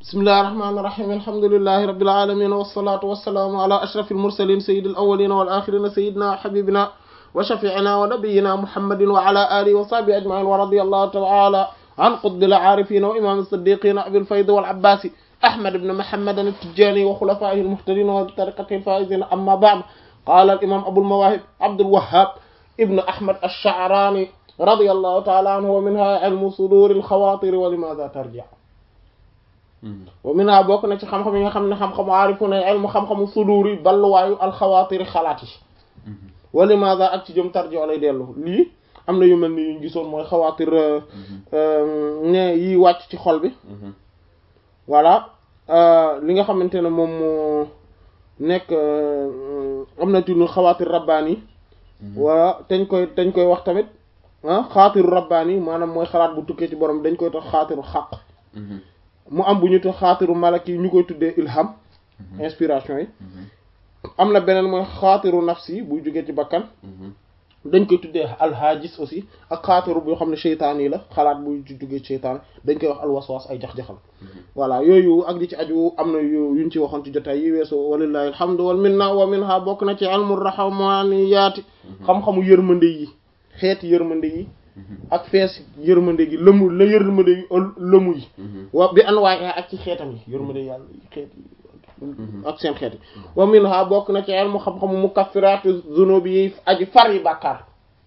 bismillahi rahmaani rahiim alhamdulillahi rabbil aalamiin wassalaatu wassalaamu ala ashrafil mursaliin sayyidil awwaliin wal aaxiriin sayyidinaa wa habiibinaa wa shafii'inaa wa nabiyyinaa muhammadin wa ala aalihi wa sahbihi ajma'iin wa radiyallahu ta'ala an qutbil aarifiin wa imaam as-siddiqiin abil fayd wal abbaasi ahmad ibn muhammad at-tijaani wa xulafaa'ihi al-muhtadiin wa tariiqatihi al-faa'iziin amma ba'd qaala al-imaam abul mawaahib abdul wahhaab ibn ahmad ash-sha'raani radiyallahu ta'ala anhu wa minhaa ilmu suduuril xawaatir wa limaazaa tarji' wa minhaa bokk na ci xam-xam yi nga xam ne xam-xamu aarifu ne ilmu xam-xamu suduur yi balluwaayu alxawaatiri xalaat yi wa limaazaa ak ci jëm tarji' lay dellu lii am na yu mel ni yuñ gisoon mooy xawaatir ne yi wàcc ci xol bi voilà li nga xamante ne moom moo nekk am na ci lu xawaatir rabbaani wala dañ koy dañ koy wax tamit ah xaatiru rabbaani maanaam mooy xalaat bu tukkee ci borom dañ koy tax xaatiru xaq mu am bu ñu tax xaatiru malaki yi ñu koy tuddee ilham inspiration yi am na beneen mooy xaatiru nafsi buy jógee ci bakkan dañ koy tuddee alhaajis aussi ak xaatiru boo xam ne seytaan yi la xalaat buy jógee ci seytaan dañ koy wax alwaswas ay jax-jaxal voilà yooyu ak di ci aju am na yu yuñ ci waxoon ci jotaay yi weesu walillahi alhamdu wal minna wa minha bokk na ci ilmu rahmaniyaati xam-xamu yërmande yi xeeti yërmande yi ak fees yërmande gi lëmu la yërmande yi lëmu yi wa bi an waaye ak ci xeetam yi yërmande yàlla xeet yi ak seen xeet yi wa minha bokk na ci ilmu xam-xamu mukaffiratu zunubi yi aji far yi bàkkaar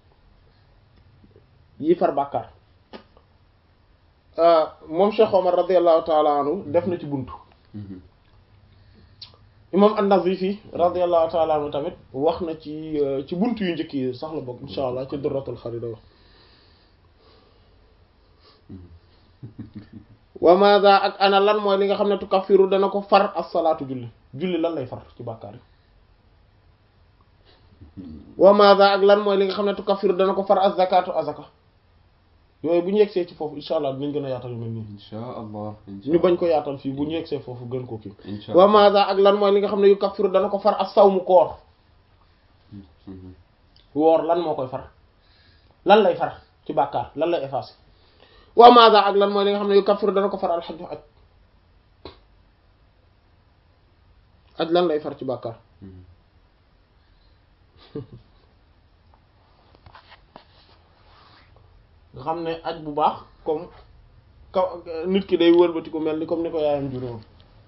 yi far bàkkaar moom Cheikh Omar radiallahu taala anhu def na ci buntu imam an-Nazifi radiallahu taala anhu tamit wax na ci ci buntu yu njëkk yi sax la bokk insha allah ci Durratul Kharida wax wa maada ak ana lan mooy li nga xam ne tukaffiru dana ko far as-salaatu julli julli lan lay far ci bàkkaar yi wa maada ak lan mooy li nga xam ne tukaffiru dana ko far az-zakaatu azaka yooyu bu ñu yegsee ci foofu insha allah dinañ gën a yaatal yu mel nii insha allah ñu bañ ko yaatal fii bu ñu yegsee foofu gën ko kii insha wa maada ak lan mooy li nga xam ne yu kaffiru dana ko far as-sawmu koor woor lan moo koy far lan lay far ci bàkkaar lan lay effacer wa maada ak lan mooy li nga xam ne yu kaffiru dana ko far alxaju aj aj lan lay far ci bàkkaar nga xam ne aj bu baax comme kaw nit ki day wëlbati ko mel ni comme ni ko yaayam juróom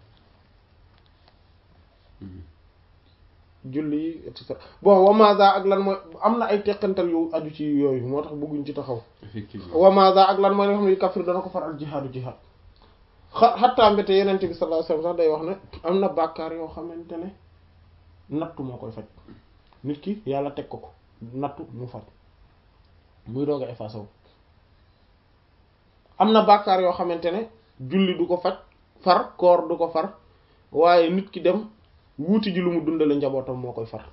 julli et cetera bon wa maada ak lan mooy am na ay teqantal yu aju ci yooyu moo tax bëgguñ ci taxaw effectivement wa maada ak lan mooy li nga xam ne yu kafir dana ko faral jihaadu jihaad xa xattaa mbéte yenente bi sallallahu alayhi wasallam sax day wax ne am na bàkkaar yoo xamante ne nattu moo koy faj nit ki yàlla teg ko ko nattu mu faj muy doog a effacé wu am na bàkkaar yoo xamante ne julli du ko faj far koor du ko far waaye nit ki dem wuuti ji lu mu dundale njabootam moo koy far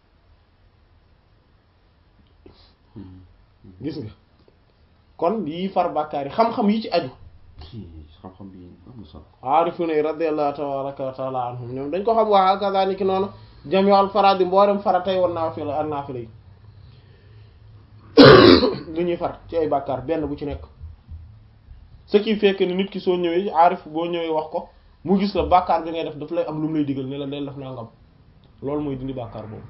gis nga kon yii far bàkkaar yi xam-xam yi ci aju xam-xam bi am na solo aarifuna yi radiyallahu tabaraka wa taala anhum ñoom dañ ko xam waa kazalika noonu jami'ul faradi mboolem faratay woon naafila ak naafila yi lu ñuy far ci ay bàkkaar benn bu ci nekk ce qui fait que ni nit ki soo ñëwee aarif boo ñëwee wax ko mu gis la bàkkaar bi ngay def daf lay am lu mu lay digal ne la del def nangam loolu mooy dindi bàkkaar boobu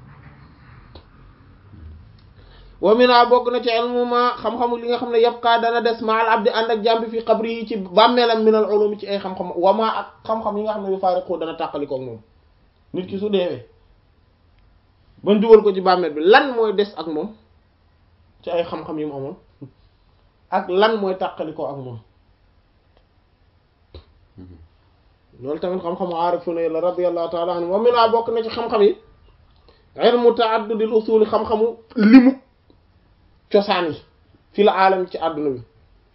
wa mina bokk na ci ilmu ma xam-xamu li nga xam ne yabqa dana des maal abdi ànd ak jàmbi fi xabri yi ci bàmmeelam minal ulumi ci ay xam-xam wa ma ak xam-xam yi nga xam ne yu faariqu dana tàqalikoo ak moom nit ki su deewee bañ dugal ko ci bàmmeel bi lan mooy des ak moom ci ay xam-xam yi mu amoon ak lan mooy tàqalikoo ak moom loolu tamit xam-xamu aarifuna la radiyallahu ta'ala anhu wa mina bokk na ci xam-xam yi ilmu ta'addudil usuli xam-xamu limu cosaan yi fi la aalam ci àdduna bi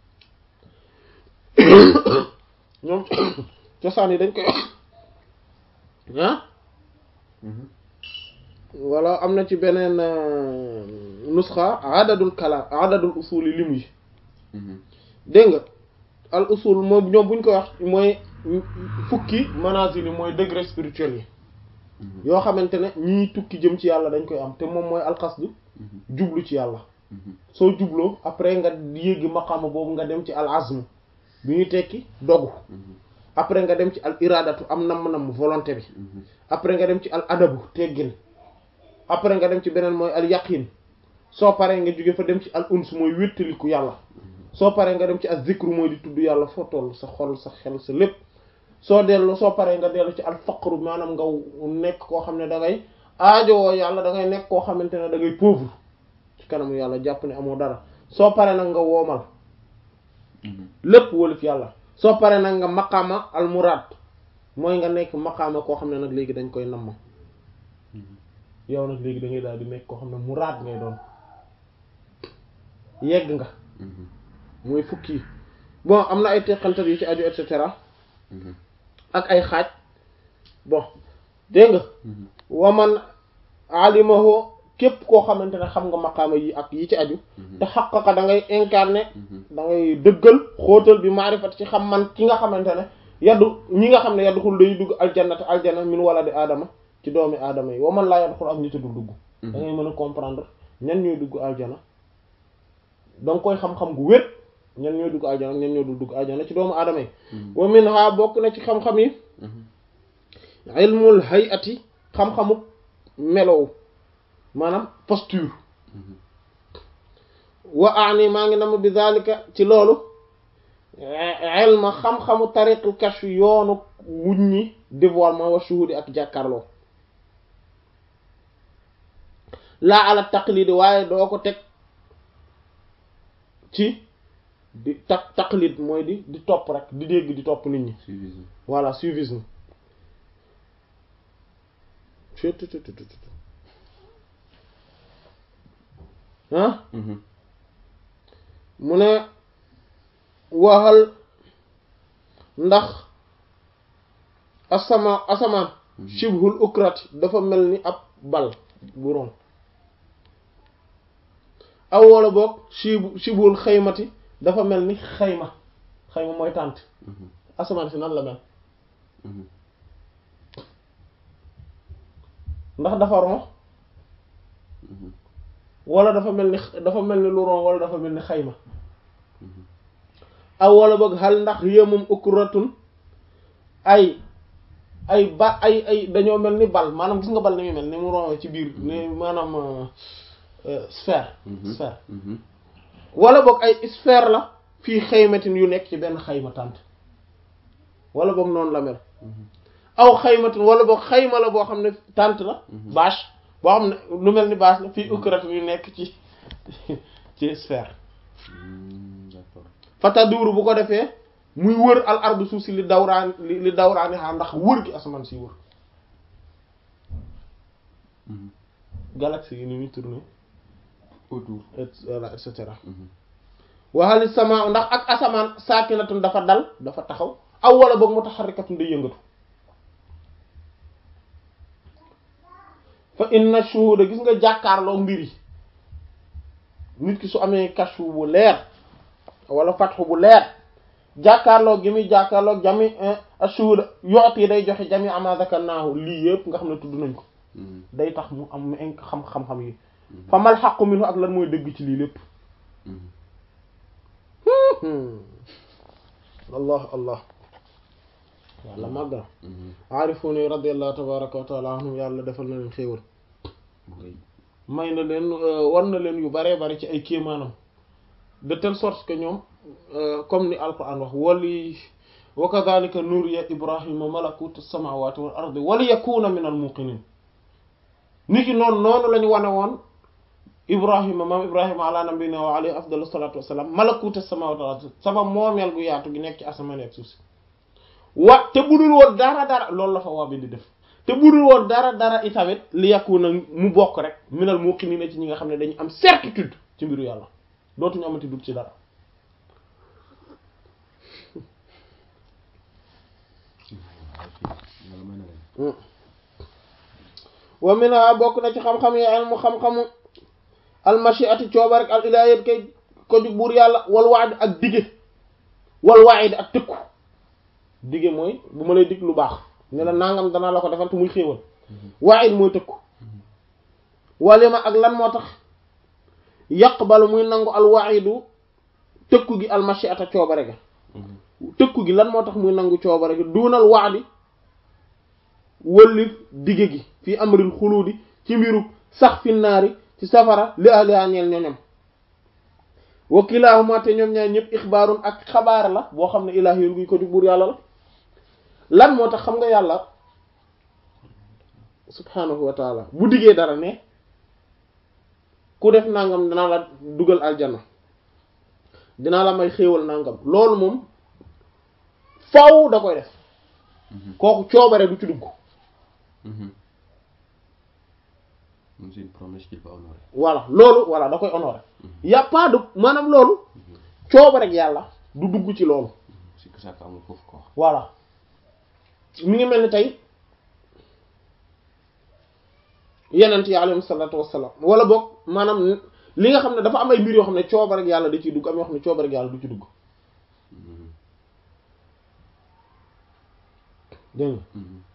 ñoom cosaan yi dañ koy ah wala am na ci beneen nusxa adadul kalaam adadul usul yi lim yi dégg nga al usul moom ñoom buñ koy wax mooy fukki manazil yi mooy degré spirituel yi yoo xamante ne ñii tukki jëm ci yàlla dañ koy am te moom mooy alxasdu jublu ci yàlla soo jubloo après nga yéegi maqaama boobu nga dem ci al azm bi ñu tekki dogu après nga dem ci al iradatu am namm-namm volonté bi après nga dem ci al adabu teggin après nga dem ci beneen mooy al yaqin soo paree nga jóge fa dem ci al uns mooy wéttaliku yàlla soo paree nga dem ci al zikru mooy di tudd yàlla foo toll sa xol sa xel sa lépp soo dellu soo paree nga dellu ci al faqru maanaam nga nekk koo xam ne da ngay aajowoo yàlla da ngay nekk koo xamante ne da ngay pauvre ci kanamu yàlla jàpp ne amoo dara soo paree nag nga woomal lépp wólif yàlla soo paree nag nga maqaama al muraad mooy nga nekk maqaama koo xam ne nag léegi dañ koy namm yow nag léegi da ngay daal di nekk koo xam ne muraad ngay doon yegg nga mooy fukki yi bon am na ay teqantal yu ci aju et cetera ak ay xaaj bon dégg nga waman alimahu képp koo xamante ne xam nga maqaama yi ak yi ci aju te xaqaqa da ngay incarner da ngay dëggal xóotal bi maarifat ci xam man ki nga xamante ne yaddu ñi nga xam ne yaddu xul day dugg aljannata aljanna min wala di aadama ci doomi aadama yi waman laa yaddu xul ak ñi ci dul dugg da ngay mën a comprendre ñan ñooy dugg aljana da nga koy xam-xam gu wér ñan ñooy dugg aljana ñan ñoo dul dugg aljana ci doomu aadama yi wa min ha bokk na ci xam-xam yi ilmul hayati xam-xamu melow maanaam posture wa ani maa ngi nama bi zalika ci loolu ilma xam-xamu tariqul kashf yoonu wuññi dévoilement wa shuhudi ak jàkkaarloo laa ala taqlid waaye doo ko teg ci di ta taqlid mooy di di topp rek di dégg di topp nit ñi suivisme voilà suivisme ah mu ne waxal ndax asama asamaan shibhul ukrati dafa mel ni ab bal bu ron aw wala boog shib shibhul xaymati dafa mel ni xayma xayma mooy tànt asamaan si nan la mel ndax dafa ron wala dafa mel ni dafa mel ni lu ron wala dafa mel ni xayma aw wala boog xal ndax yéemum ukratun ay ay ba ay ay dañoo mel ni bal maanaam gis nga bal ni muy mel ni mu ron ci biir ni maanaam sphère sphère wala boog ay sphère la fii xaymatin yu nekk ci benn xayma tànt wala boog noonu la mel aw xaymatin wala boog xayma la boo xam ne tànt la bâche boo xam ne lu mel ni bâche la fii ukratin yu nekk ci ci sphère d'accord fata duuru bu ko defee muy wër al ardu suuf si li dawraan li dawraani xaar ndax wër gi asamaan si wër galaxie yi ni muy tourner autour et voilà et cetera waxali sama ndax ak asamaan saakinatun dafa dal dafa taxaw aw wala boog mutaharrikatun day yëngatu fa inna shuhuda gis nga jàkkaarloo mbir yi nit ki su amee kashfu bu leer wala fatxu bu leer jàkkaarloo gi muy jàkkaarloo jami ashuhuda yoot yi day joxe jami ama zakarnaahu lii yëpp nga xam ne tudd nañ ko day tax mu am inc xam xam-xam yi fa mal xaqu minhu ak lan mooy dëgg ci lii lépp allah allah yàlla màgg na aarifuuni radiallahu tabaraka wa taala anhum yàlla defal na leen xéewal may na leen war na leen yu baree bari ci ay kéemaanam de telle sorte que ñoom comme ni alquran wax wali wa kadhalika nuriya ibrahima malakuta samawati wal ardi wali yakuna min al muqinin ni ki noonu noonu la ñu wane woon ibrahima maam ibrahima ala nabina wa alayhi afdalu salatu wassalam malakuta samawati wal ardi sama moomeel gu yaatu gi nekk ci asamaan ak suuf si wa te budul woon dara dara loolu la fa waa bi di def te budul woon dara dara itamit li yakuna mu bokk rek minal muqinina ci ñi nga xam ne dañu am certitude ci mbiru yàlla dootuñu amati dugg ci dara wa minha bokk na ci xam-xam yi ilmu xam-xamu almashiati cooba rek al ilahiyat kay ko jug buur yàlla wal waad ak dige wal waid ak tëkku dige mooy bu ma lay dig lu baax ne la nangam danaa la ko defal te muy xéewal waid mooy tëkku walima ak lan moo tax yaqbalu muy nangu al waidu tëkku gi almashiata coobare ga tëkku gi lan moo tax muy nangu coobare gi duunal waadi wëlli dige gi fii amril xuluudi ci mbiru sax fi naari ci safara li ahliha ñeel ñoñam wa kilaahuma te ñoom ñaar ñëpp ixbaarun ak xabaar la boo xam ne ilaahi yoon guy ko di buur yàlla la lan moo tax xam nga yàlla subhanahu wa taala bu diggee dara ne ku def nangam dinaa la dugal aljana dinaa la may xéewal nangam loolu moom faw da koy def kooku coobare du ci dugg Donc c'est une promesse qu'il va honorer. voilà loolu voilà da koy honorer y a pas de maanaam loolu coobare ak yàlla du dugg ci loolu C'est que ça amul foofu quoi. voilà mi ngi mel ni tey yenent yi alayhi salaatu wassalaam wala boog maanaam li nga xam ne dafa am ay mbir yoo xam ne coobare ak yàlla da ciy dugg am yoo xam ne coobare ak yàlla du ci dugg dégg nga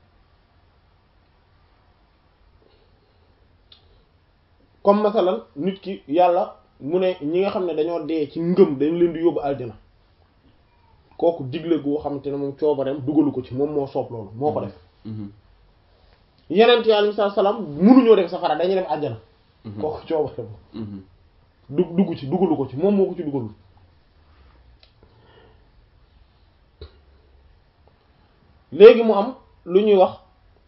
comme masalan nit ki yàlla mu ne ñi nga xam ne dañoo dee ci ngëm dañ leen di yóbbu aljana kooku digle goo xamante ne moom coobareem dugalu ko ci moom moo soob loolu moo ko def yenent yi alayhi salaam munuñoo def safara dañuy def aljana kooku coobareem dug dugg ci dugalu ko ci moom moo ko ci dugalul léegi mu am lu ñuy wax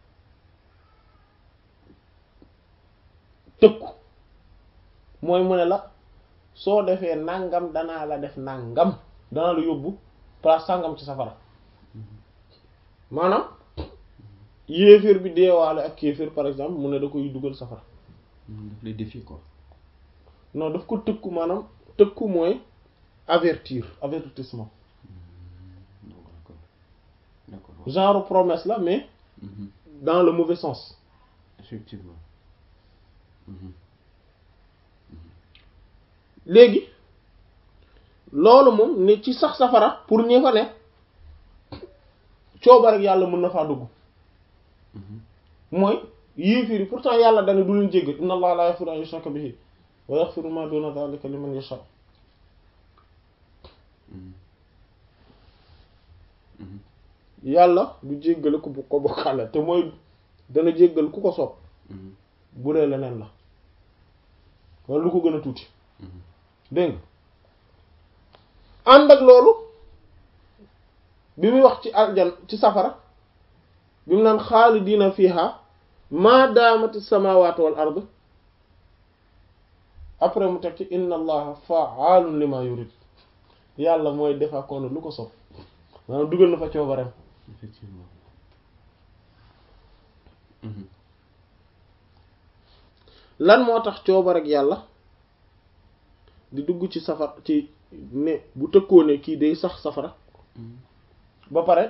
tëkku mooy mu ne la soo defee nangam danaa la def nangam danaa la yóbbu place sangam ci safara maanaam yéeféer bi deewaale ak kéeféer par exemple mu ne da koy dugal safara daf lay défier quoi. non daf ko tëkku maanaam tëkku mooy avertir avertissement Donc d'accord. D'accord. genre promesse la mais Mhm. dans le mauvais sens Effectivement. Mhm. léegi loolu moom ne ci sax safara pour ñi fa ne cooba rek yàlla mën na faa dugg Mhm. mooy yéeféer yi pourtant yàlla dana du leen jéggal inna allaha la yaghfiru an yushraka bihi wa yaghfiru ma duna dhalika liman yasha Mhm. Mhm. yàlla du jéggale ku ko bokkaale te mooy dana jéggal ku ko soob Mhm. bu dee leneen la wala lu ko gën a tuuti Mhm. dégg nga ànd ak loolu bi muy wax ci aljan ci safara bi mu naan xaalidiina fiha ma daamati samawatu wal ard après mu teg ci inna allaha fa'aalun lima yurid yàlla mooy defa koonu lu ko sopp maanaam dugal na fa coobareem Effectivement. Mhm. lan moo tax coobar ak yàlla di dugg ci safar ci ne bu tëkkoo ne kii day sax safara Mhm. ba pare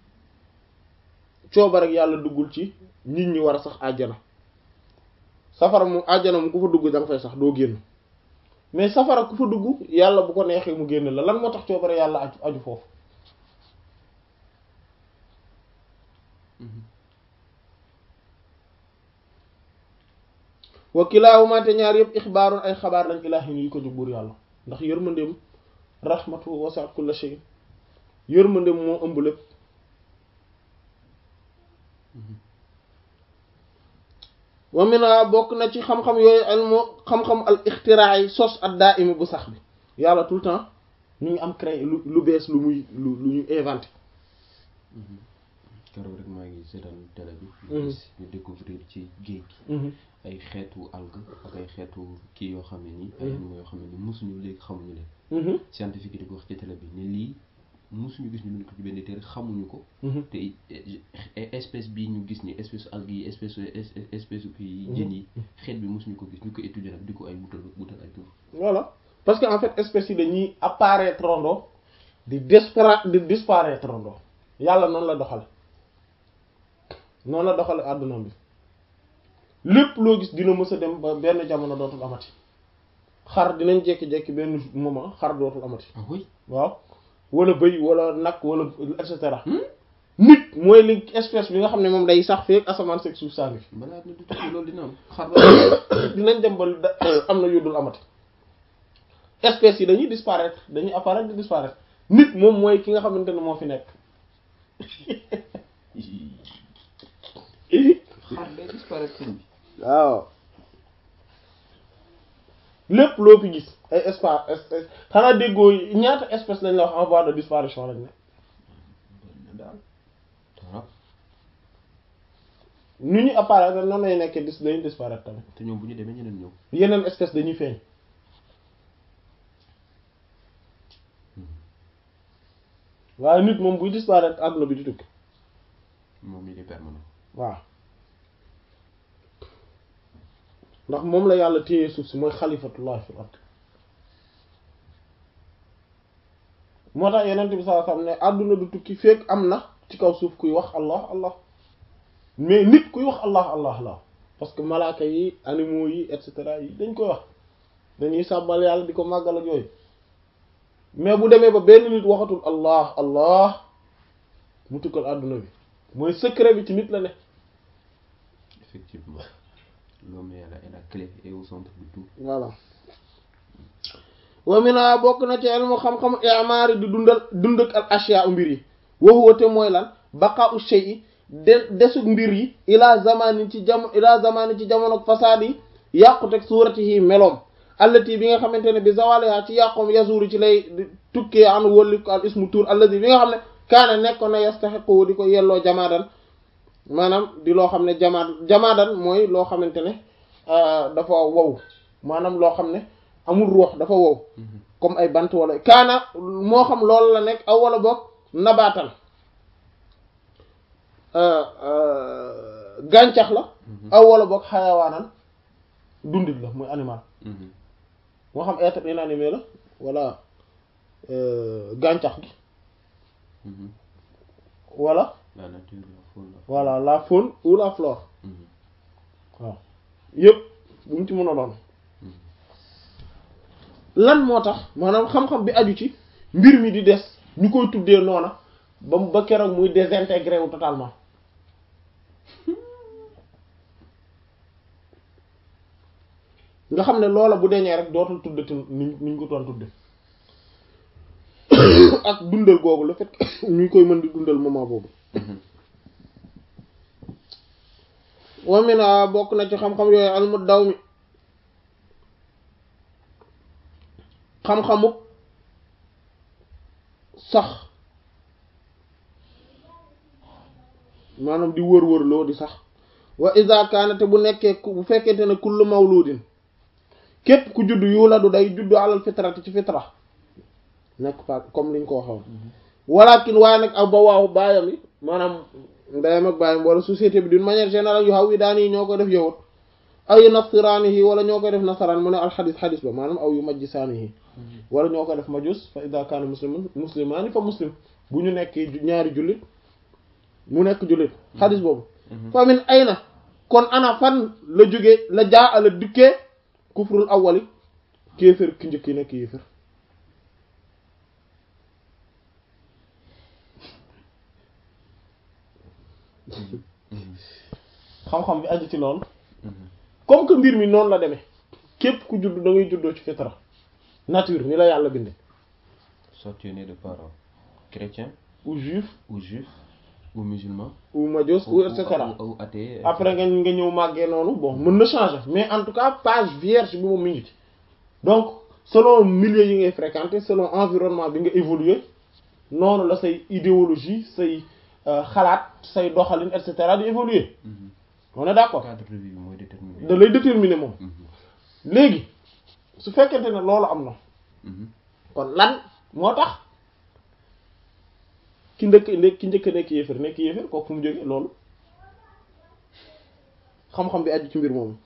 coobar ak yàlla duggul ci nit ñi war a sax àjjana safara mu àjjana mu ku fa dugg da nga fay sax doo génn mais safara ku fa dugg yàlla bu ko neexee mu génn la lan moo tax coobare yàlla aju aju foofu Mhm. wa kilaahuma te ñaar yëpp ixbaarun ay xabaar lañ ilaahi yu ko jóg buur yàlla ndax yërmandeem rahmatu wasi'at kulla shay yërmandeem moo ëmb lépp Mhm. wa mina bokk na ci xam-xam yooyu ilmu xam-xam al ixtiraa yi sos ad daa imi bu sax bi yàlla tout le temps ñu ngi am créé lu lu bees lu muy lu lu ñu inventé Mhm. keroog rek maa ngi seetaan télé bi. Mhm. ñu gis ñu découvrir ci géej gi. ay xeetu algue ak ay xeetu kii yoo xam ne nii. ay animaux yoo xam ne nii mosuñu léegi xamuñu leen. scientifique yi di ko wax ci télé bi ne lii mosuñu gis ñu leen ko ci benn téere xamuñu ko. te it espèce bii ñu gis ni espèce algue yi espèce espèce kii jën yi. xeet bi mosuñu ko gis ñu ko étudier nag di ko ay wutal wutal ay tur. voilà parce que en fait espèces yi dañuy apparaître rondo di dispara di disparaître rondo yàlla noonu la doxale noonu la doxale àdduna bi lépp loo gis dina mës a dem ba benn jamono dootul amati xar dinañ jékki-jékki benn moment xar dootul amati ah oui. waaw wala bëy wala nag wala et cetera nit mooy li espèce bi nga xam ne moom day sax feek asamaan seeg suuf saa ngi fi balaa na du tukki loolu dina am xar dinañ dem ba da- am na yu dul amati espèces yi dañuy disparaître dañuy apparaître di disparaître nit moom mooy ki nga xamante ne moo fi nekk xar day disparaître sëñ bi waaw lépp loo fi gis ay espace espèce xanaa déggoo ñaata espèce lañ la wax en voie de disparition lañ ne na daal torop nu ñu apparaître noonu lay nekkee dis dañuy disparaître tamit te ñoom bu ñu demee ñeneen ñëw yeneen espèce dañuy feeñ waaye nit moom buy disparaître àdduna bi di tukki moom il est permanent waaw ndax moom la yàlla téye suuf si mooy xalifatullah fil ard moo tax yeneen bi sallallahu alayhi wasallam ne àdduna du tukki fekk am na ci kaw suuf kuy wax allah allah mais nit kuy wax allah allah la parce que malaaka yi animaux yi et cetera yi dañ koy wax dañuy sàbbal yàlla di ko màggal ak yooyu mais bu demee ba benn nit waxatul allah allah mu tukkal àdduna bi mooy secret bi ci nit la ne effectivement l'homme est la est la clé et au centre de tout voilà wa mina bokk na ci ilmu xam-xam i'maari di dundal dund ak al ashya mbir yi wa huwa te mooy lan baqa'u shay'i de desug mbir yi ila zamanin ci jam ila zamanin ci jamono fasaad yi yàquteg suuratihi meloom allati bi nga xamante ne bi zawaliha ci yàqoom yazuru ci lay tukkee an wólli ko al ismu tur allati bi nga xam ne kaana nekkoon na yastahiqu di ko yelloo jamaadan maanaam di loo xam ne jamaad jamaadan mooy loo xamante ne dafa wow maanaam loo xam ne amul ruux dafa wow comme ay bant wala kaana moo xam loolu la nekk aw wala boog nabaatan gàncax la aw wala boog xayawaanan dundit la muy animal moo xam être inanimé la wala gàncax gi wala la nature la faune la voilà la faune ou la flore waaw yëpp bu mu ci mën a doon lan moo tax maanaam xam-xam bi aju ci mbir mi di des ñu koy tuddee noona ba mu ba keroog muy désintégré wu totalement nga xam ne loola bu deñee rek dootul tuddati niñ niñ ko doon tudde ak dundal googu le fait ñu koy mën di dundal moment boobu wamina bokk na ci xam-xam yooyu almu daw mi xam-xamuk sax maanaam di wër-wër loo di sax wa iza kaana te bu nekkee bu fekkente ne kullu mawludin képp ku judd yuladu day juddu alal fitrati ci fitra nekk fa comme liñ ko waxoon walakin waaye nag aw ba waaw baayam yi maanaam ndeyam ak baayam wala société bi d'une manière générale yu xaw yi daan yi ñoo koy def yowut aw yu nasiraani yi wala ñoo koy def nasaraan mu ne alxadis xadis ba maanaam aw yu majjisaani yi wala ñoo koy def majus fa ida kaana muslimun muslimaani fa muslim bu ñu nekk ñaari jullit mu nekk jullit xadis boobu fa min ayna kon ana fan la jóge la jaa ala dikkee kufrul awwali kéefër ki njëkk yi nekk yéefër xam-xam bi aju ci loolu comme que mbir mi noonu la demee képp ku judd da ngay juddoo ci fitra nature ni la yàlla binde soit tu es né de parents chrétiens ou juif ou juifs ou musulmans ou majus ou et cetera ou athée après nga nga ñëw màggee noonu bon mën na changer mais en tout cas page vierge bi moom mi ngi ci donc selon milieu yi ngay fréquenter selon environnement bi nga évoluer noonu la say idéologie say xalaat say doxalin et cetera di évoluer on est d'accord cadre de vie bi mooy déterminé da lay déterminer moom léegi su fekkente ne loolu am na kon lan moo tax ki ndëkk nekk ki njëkk nekk yéefar nekk yéefar kooku fu mu jóge loolu xam-xam bi aju ci mbir moomu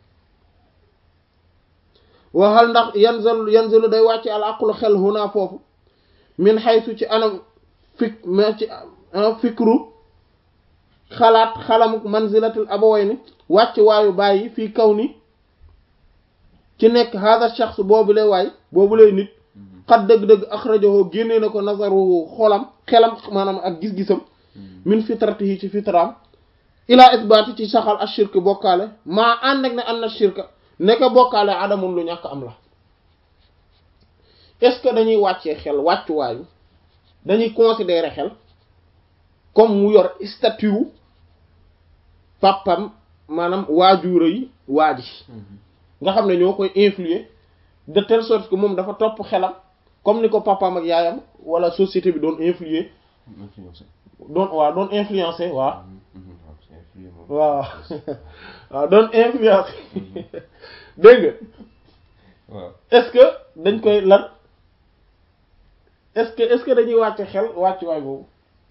waxal ndax yanzalu yanzalu day wàcc al aqlu xel huna foofu min xaysu ci anam fik ma ci fikru xalaat xalamuk manzilatul abawayni wàcc waayu bàyyi fii kaw ni ci nekk hada shaxs boobu lay waay boobu lay nit xat dëgg-dëgg axrajahu génnee na ko nazaruhu xolam xelam maanaam ak gis-gisam min fitratihi ci fitraam ila isbaati ci saxal ak shirk bokkaale maa ànd ak ne am na shirk nekk bokkaale adamun lu ñàkk am la est-ce que dañuy wàccee xel wàccuwaayu dañuy considérer xel comme mu yor statut papam maanaam waajur yi waaji nga xam ne ñoo koy influer de telle sorte que moom dafa topp xelam comme ni ko papam ak yaayam wala société bi doon influer influencé doon waaw doon influencer waaw waaw c'est influé moom waaw waaw doon influencer dégg nga waaw est-ce que dañ koy lan est-ce que est-ce que dañuy wàcce xel wàccuwaay boobu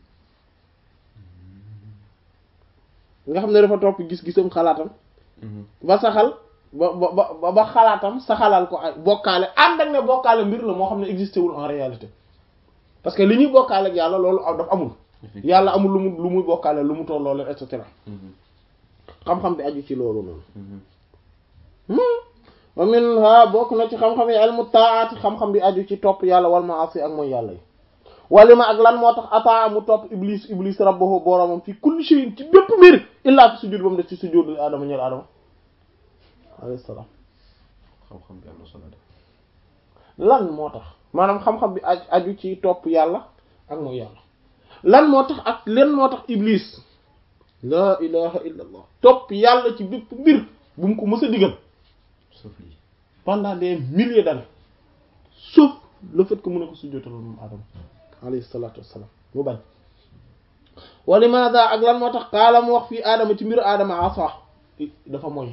nga xam ne dafa topp gis-gisam xalaatam ba saxal ba ba ba ba xalaatam saxalal ko ay bokkaale ànd ak ne bokkaale mbir la moo xam ne existé wul en réalité parce que li ñuy bokkaale ak yàlla loolu dafa amul yàlla amul lu mu lu muy bokkaale lu mu toll loolu et cetera xam-xam bi aju ci loolu noonu wa minha bokk na ci xam-xam yi ilmu taati xam-xam bi aju ci topp yàlla wal maasi ak mooy yàlla yi walima ak lan moo tax ataa mu topp iblis iblis rabbahu boromam fi kulli shay'in ci bépp mbir illaa fi sujud ba mu def ci sujud li aadama ñeel aadama alayhi salaam xam-xam bi am na solo de lan moo tax maanaam xam-xam bi aju aju ci topp yàlla ak mooy yàlla lan moo tax ak len moo tax iblis laa ilaha illa allah topp yàlla ci bépp mbir bu mu ko mës a digal sauf lii pendant des milliers d'années sauf le fait que mu ne ko sujjóotal moom Adama alayhi salaatu wassalaam mu bañ wa limaada ak lan moo tax qaala mu wax fii Adama ci mbiru Adama asa dafa moy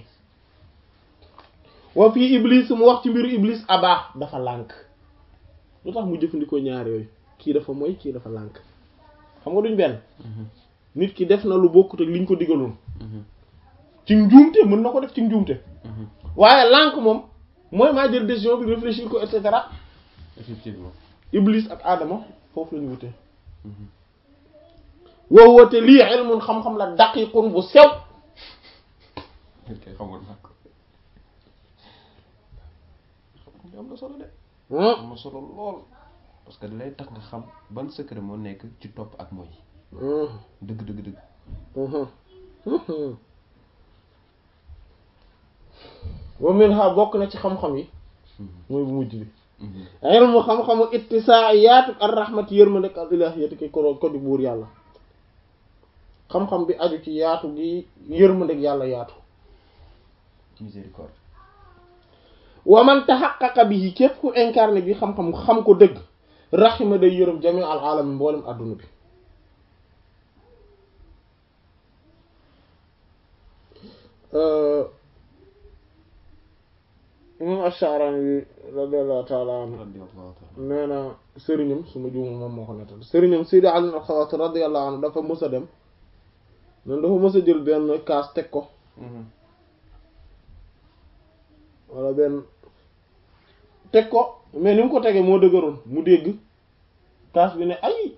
wa fii Iblis mu wax ci mbiru Iblis aba dafa lànk lu tax mu jëfandikoo ñaar yooyu kii dafa moy kii dafa lànk xam nga duñ benn nit ki def na lu bokkut ak liñ ko digaloon ci njuumte mën na ko def ci njuumte waaye lànk moom mooy maa jël décision bi réfléchir ko et cetera effectivement iblis ak adama foofu lañu wute woo woote lii ilmun xam-xam la daqiqun bu sew nit kay xamoon naa ko xam-xam bi am na solo de Hmm. am na solo lool parce que da lay tax nga xam ban secret moo nekk ci topp ak mooy Hmm. dëgg dëgg dëgg Mhm. Mhm. wa minha bokk na ci xam-xam yi mooy bu mujj bi ilmu xam-xamu ittisaa yaatu ar rahmati yërmande ak al ilahiyati ki ko ko di buur yàlla xam-xam bi aju ci yaatu gi yërmande ak yàlla yaatu miséricorde wa man taxaqaqa bihi képp ku incarné bi xam-xam xam ko dëgg raxima day yërëm jami al alami mboolem adduna bi imam Ash-Sha'rani bi radiyallahu ta'ala anhu radiyallahu ta'ala nee na sëriñam su ma juumul moom moo ko nettal sëriñam Sidi Ali al-Khawatir radiyallahu anhu dafa mës a dem noonu dafa mës a jël benn kaas teg ko wala benn teg ko mais ni mu ko tegee moo dëgëroon mu dégg kaas bi ne ay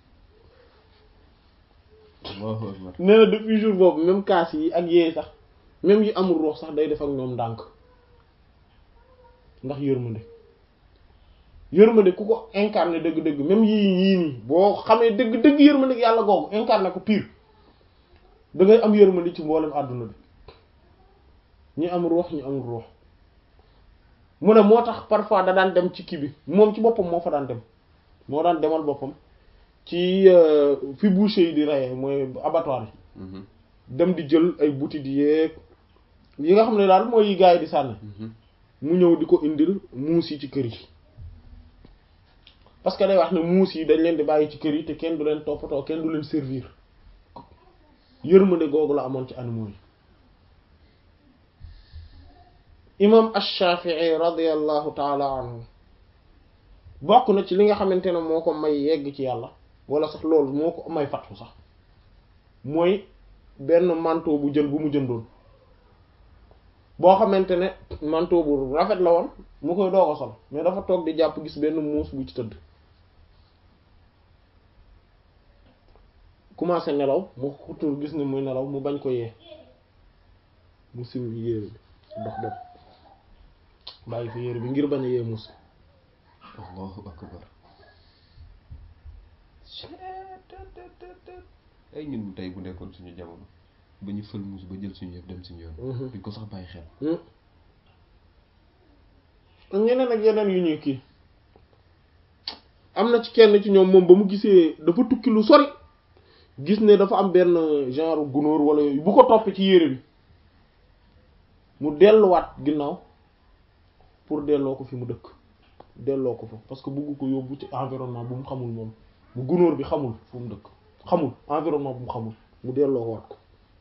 Allahu akbar nee na depuis jour boobu même kaas yi ak yee sax même yi amul ruux sax day def ak ñoom ndànk ndax yërmande yërmande ku ko incarné dëgg-dëgg même yii yii nii boo xamee dëgg-dëgg yërmande ak yàlla googu incarné ko pire da ngay am yërmande ci mboolem àdduna bi ñi am ruux ñi amul ruux mu ne moo tax parfois da daan dem ci kii bi moom ci boppam moo fa daan dem moo daan demal boppam ci euh, fi boucher yi di reyee mooy abattoir yi dem di jël ay butit yeeg yi nga xam ne daal mooy yi gars yi di sànni mu ñëw di ko indil muus yi ci kër yi parce que day wax ne muus yi dañ leen di bàyyi ci kër yi te kenn du leen toppatoo kenn du leen servir yërmande googu la amoon ci animaux yi imam ash-Shafi'i radiyallahu taala anhu bokk na ci li nga xamante ne moo ko may yegg ci yàlla wala sax loolu moo ko may fattu sax mooy benn manteau bu jël bu mu jëndoon boo xamante ne manteau bu rafet la woon mu koy doog a sol mais dafa toog di jàpp gis benn muus bu ci tëdd commencé nelaw mu xutur gis ne muy nelaw mu bañ ko yee mu sim yére bi dox dem bàyyi fi yére bi ngir bañ a yee muus Allahu akbar ay ñun tey bu nekkoon suñu jamono ba ñu fël muus ba jël suñu yëf dem suñu yoon duñ ko sax bàyyi xel ak ñeneen ak yeneen yu ñuy kii am na ci kenn ci ñoom moom ba mu gisee dafa tukki lu sori gis ne dafa am benn genre gunóor wala yooyu bu ko topp ci yére bi mu delluwaat ginnaaw pour delloo ko fi mu dëkk delloo ko fa parce que bëgg ko yóbbu ci environnement bu mu xamul moom bu gunóor bi xamul fu mu dëkk xamul environnement bu mu xamul mu delloo ko waat ko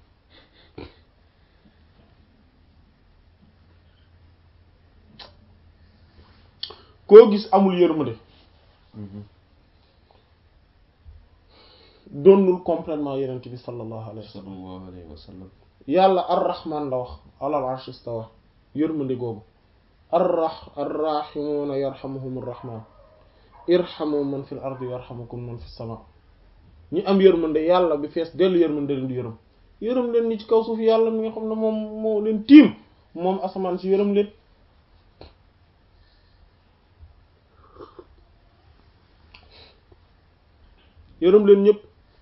koo gis amul yërmande doonul complètement yenent bi sallallahu alayhi wa sallam sallallahu alayhi wa sallam yàlla arrahman la wax alal arsh istawa yërmande googu arrah arrahimuuna yarhamuhum arrahman irhamu man fil ardi yarhamukum man fis sama ñi am yërmande yàlla bi fees dellu yërmande leen di yërëm yërëm leen ñi ci kaw suuf yàlla mi nga xam ne moom moo leen tiim moom asamaan si yërëm leen yërëm leen ñëpp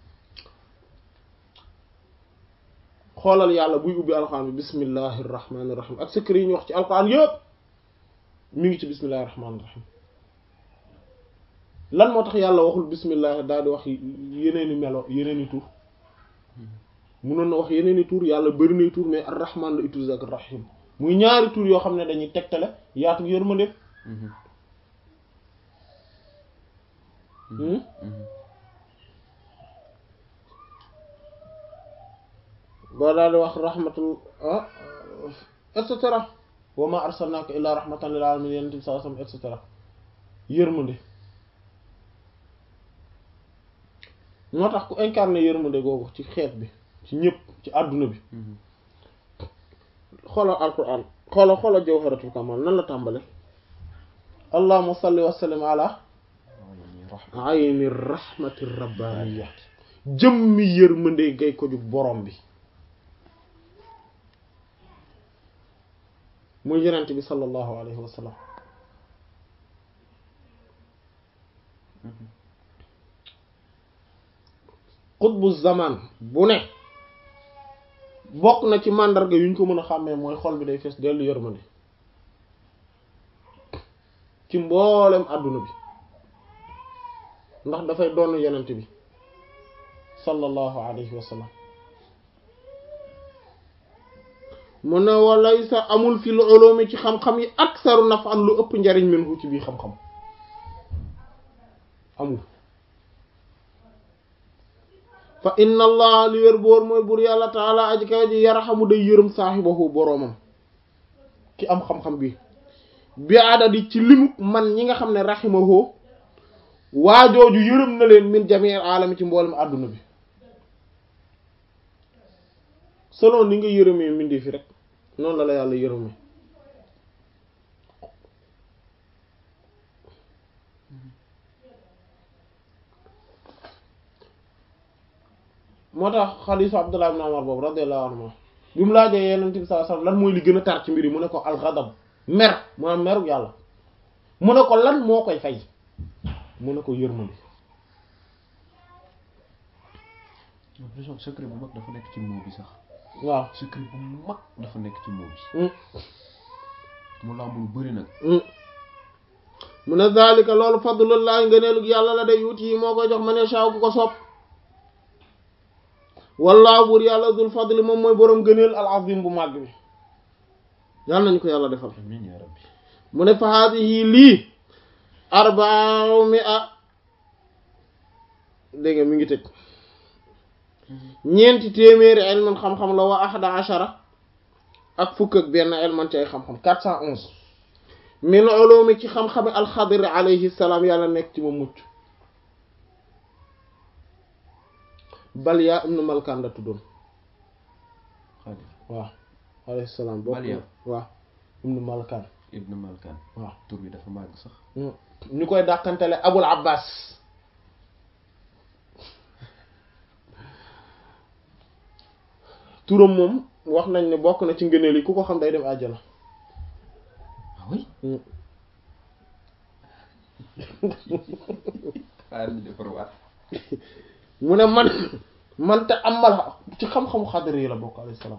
xoolal yàlla buy ubbi alxuraan bi bismillahi rahmaani rahim ak secret yi ñu wax ci alxuraan yëpp mi ngi ci bismillahi rahmaani rahim lan moo tax yàlla waxul bismillahi daal di wax yeneeni melo yeneeni tur munoon na wax yeneeni tur yàlla bëri nay tur mais ar-rahman la utilisé ak ar-rahim muy ñaari tur yoo xam ne dañuy tegtale yaatu yërmande boo daal di wax rahmatul ah et cetera wa ma arsalnaka illa rahmatan lil alamin yenent bi sallallahu alayhi wasallam et cetera yërmande moo tax ku incarné yërmande googu ci xeet bi ci ñëpp ci àdduna bi xoolal alquran xoolal xoolal jawharatul kamal nan la tàmbale allahumma salli wa sallim ala ayni rahmati rabbaniya jëmmi yërmande gay ko jug borom bi muy yonent bi sallallahu alayhi wa sallam xutbu zaman bu ne bokk na ci màndarga yu ñu ko mën a xàmmee mooy xol bi day fees dellu yërmande ci mboolem àdduna bi ndax dafay doon yonent bi sallallahu alayhi wa sallam mu ne walay sa amul fi lu ulumi ci xam-xam yi aksaru nafan lu ëpp njariñ minhu ci bii xam-xam amul fa inna allah li wér boor mooy bur yàlla taala aji kaw ji yarxamu day yërëm saaxibahu boroomam ki am xam-xam bi bi adadi ci limuk man ñi nga xam ne raximahu waajooju yërëm na leen min jamiil alami ci mboolem àdduna bi selon ni nga yërëmee mbindee fi rek noonu la la yàlla yërëmee moo tax xadiisu Abdullah ibn Umar boobu radiyallahu anhu bi mu laajee Yonent bi sallallahu alayhi wasallam lan mooy li gën a tar ci mbir yi mu ne ko al-ghadab mer mu ne meru yàlla mu ne ko lan moo koy fay mu ne ko yërmande secret bu mag dafa nekk ci moo bi sax waaw secret bu mag dafa nekk ci moo bi Mm. mu làmb lu bëri nag mu ne zalika loolu fadlullahi ngëneelug yàlla la day yuuti yi moo koy jox ma ne saaw ku ko sopp wallaahu buur yàlla dul fadli moom mooy boroom ngëneel al azim bu màgg bi yàlla nañu ko yàlla defal amiin yaa rabbi mu ne fa haadihi lii arba'u mi'a dégg nga mi ngi tëj ñeenti téeméeri ilman xam-xam la wa ahada ashara ak fukk ak benn ilman ci ay xam-xam 411 min ulumi ci xam-xami alxadir alayhi salaam yàlla nekk ci ma mucc Balya ibn Malkan la tuddoon Xaadir waaw alayhi salaam bokk Balya. waaw ibn Malkan ibnu Malkan waaw tur bi dafa màgg sax ñu koy dàkkantele Abul Abbas turam moom wax nañ ne bokk na ci ngëneel yi ku ko xam day dem àjjana ah oui Mm. xaar ñu defar waat mu ne man man te amal ci xam-xamu xadar yi la bokk alayhi salaam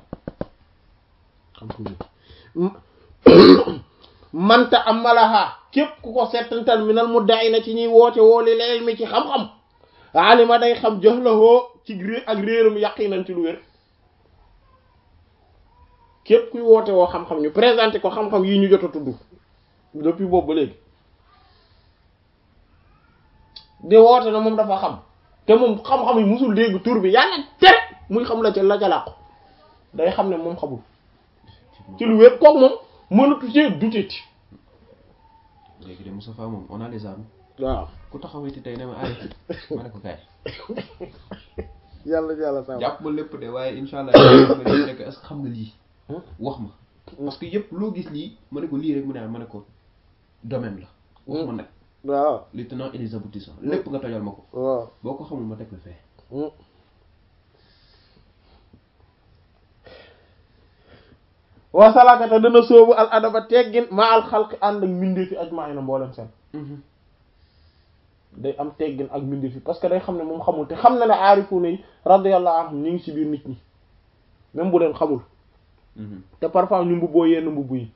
xam-xam yi man te amalaha képp ku ko settantal minal mudda'i na ci ñuy woote woo li leel mi ci xam-xam alima day xam jahlahoo ci ré ak réeram yaqinan ci lu wér képp kuy woote woo xam-xam ñu présenté ko xam-xam yi ñu jot a tudd depuis boobu ba léegi di woote na moom dafa xam te moom xam-xam yi musul dégg tur bi yàlla tere muy xam la ca la ca làqu day xam ne moom xamul ci lu wér kooku moom mënatu cee duteeti léegi de Moustapha moom on a les armes waaw ku taxawiti tey ne ma arrêté ma ne ko kaay yàlla yàlla sa jàpp ma lépp de waaye insha allah ma ne nekk est-ce que xam nga lii wax ma parce que yëpp loo gis lii ma ne ko lii rek mu ne ma ne ko domaine la wax ma nag waaw les tenants et les aboutissants lépp nga tojal ma ko waaw boo ko xamul ma teg la fee wasalakata dana sóobu al adaba teggin ma al xalqi ànd ak mbindeefi ajmaina mboolem seen day am teggin ak mbindeefi parce que day xam ne moom xamul te xam na ne aarifuuna yi radiyallahu anhum ñu ngi ci biir nit ñi même bu leen xamul te parfois ñu mbubboo yenn mbubb yi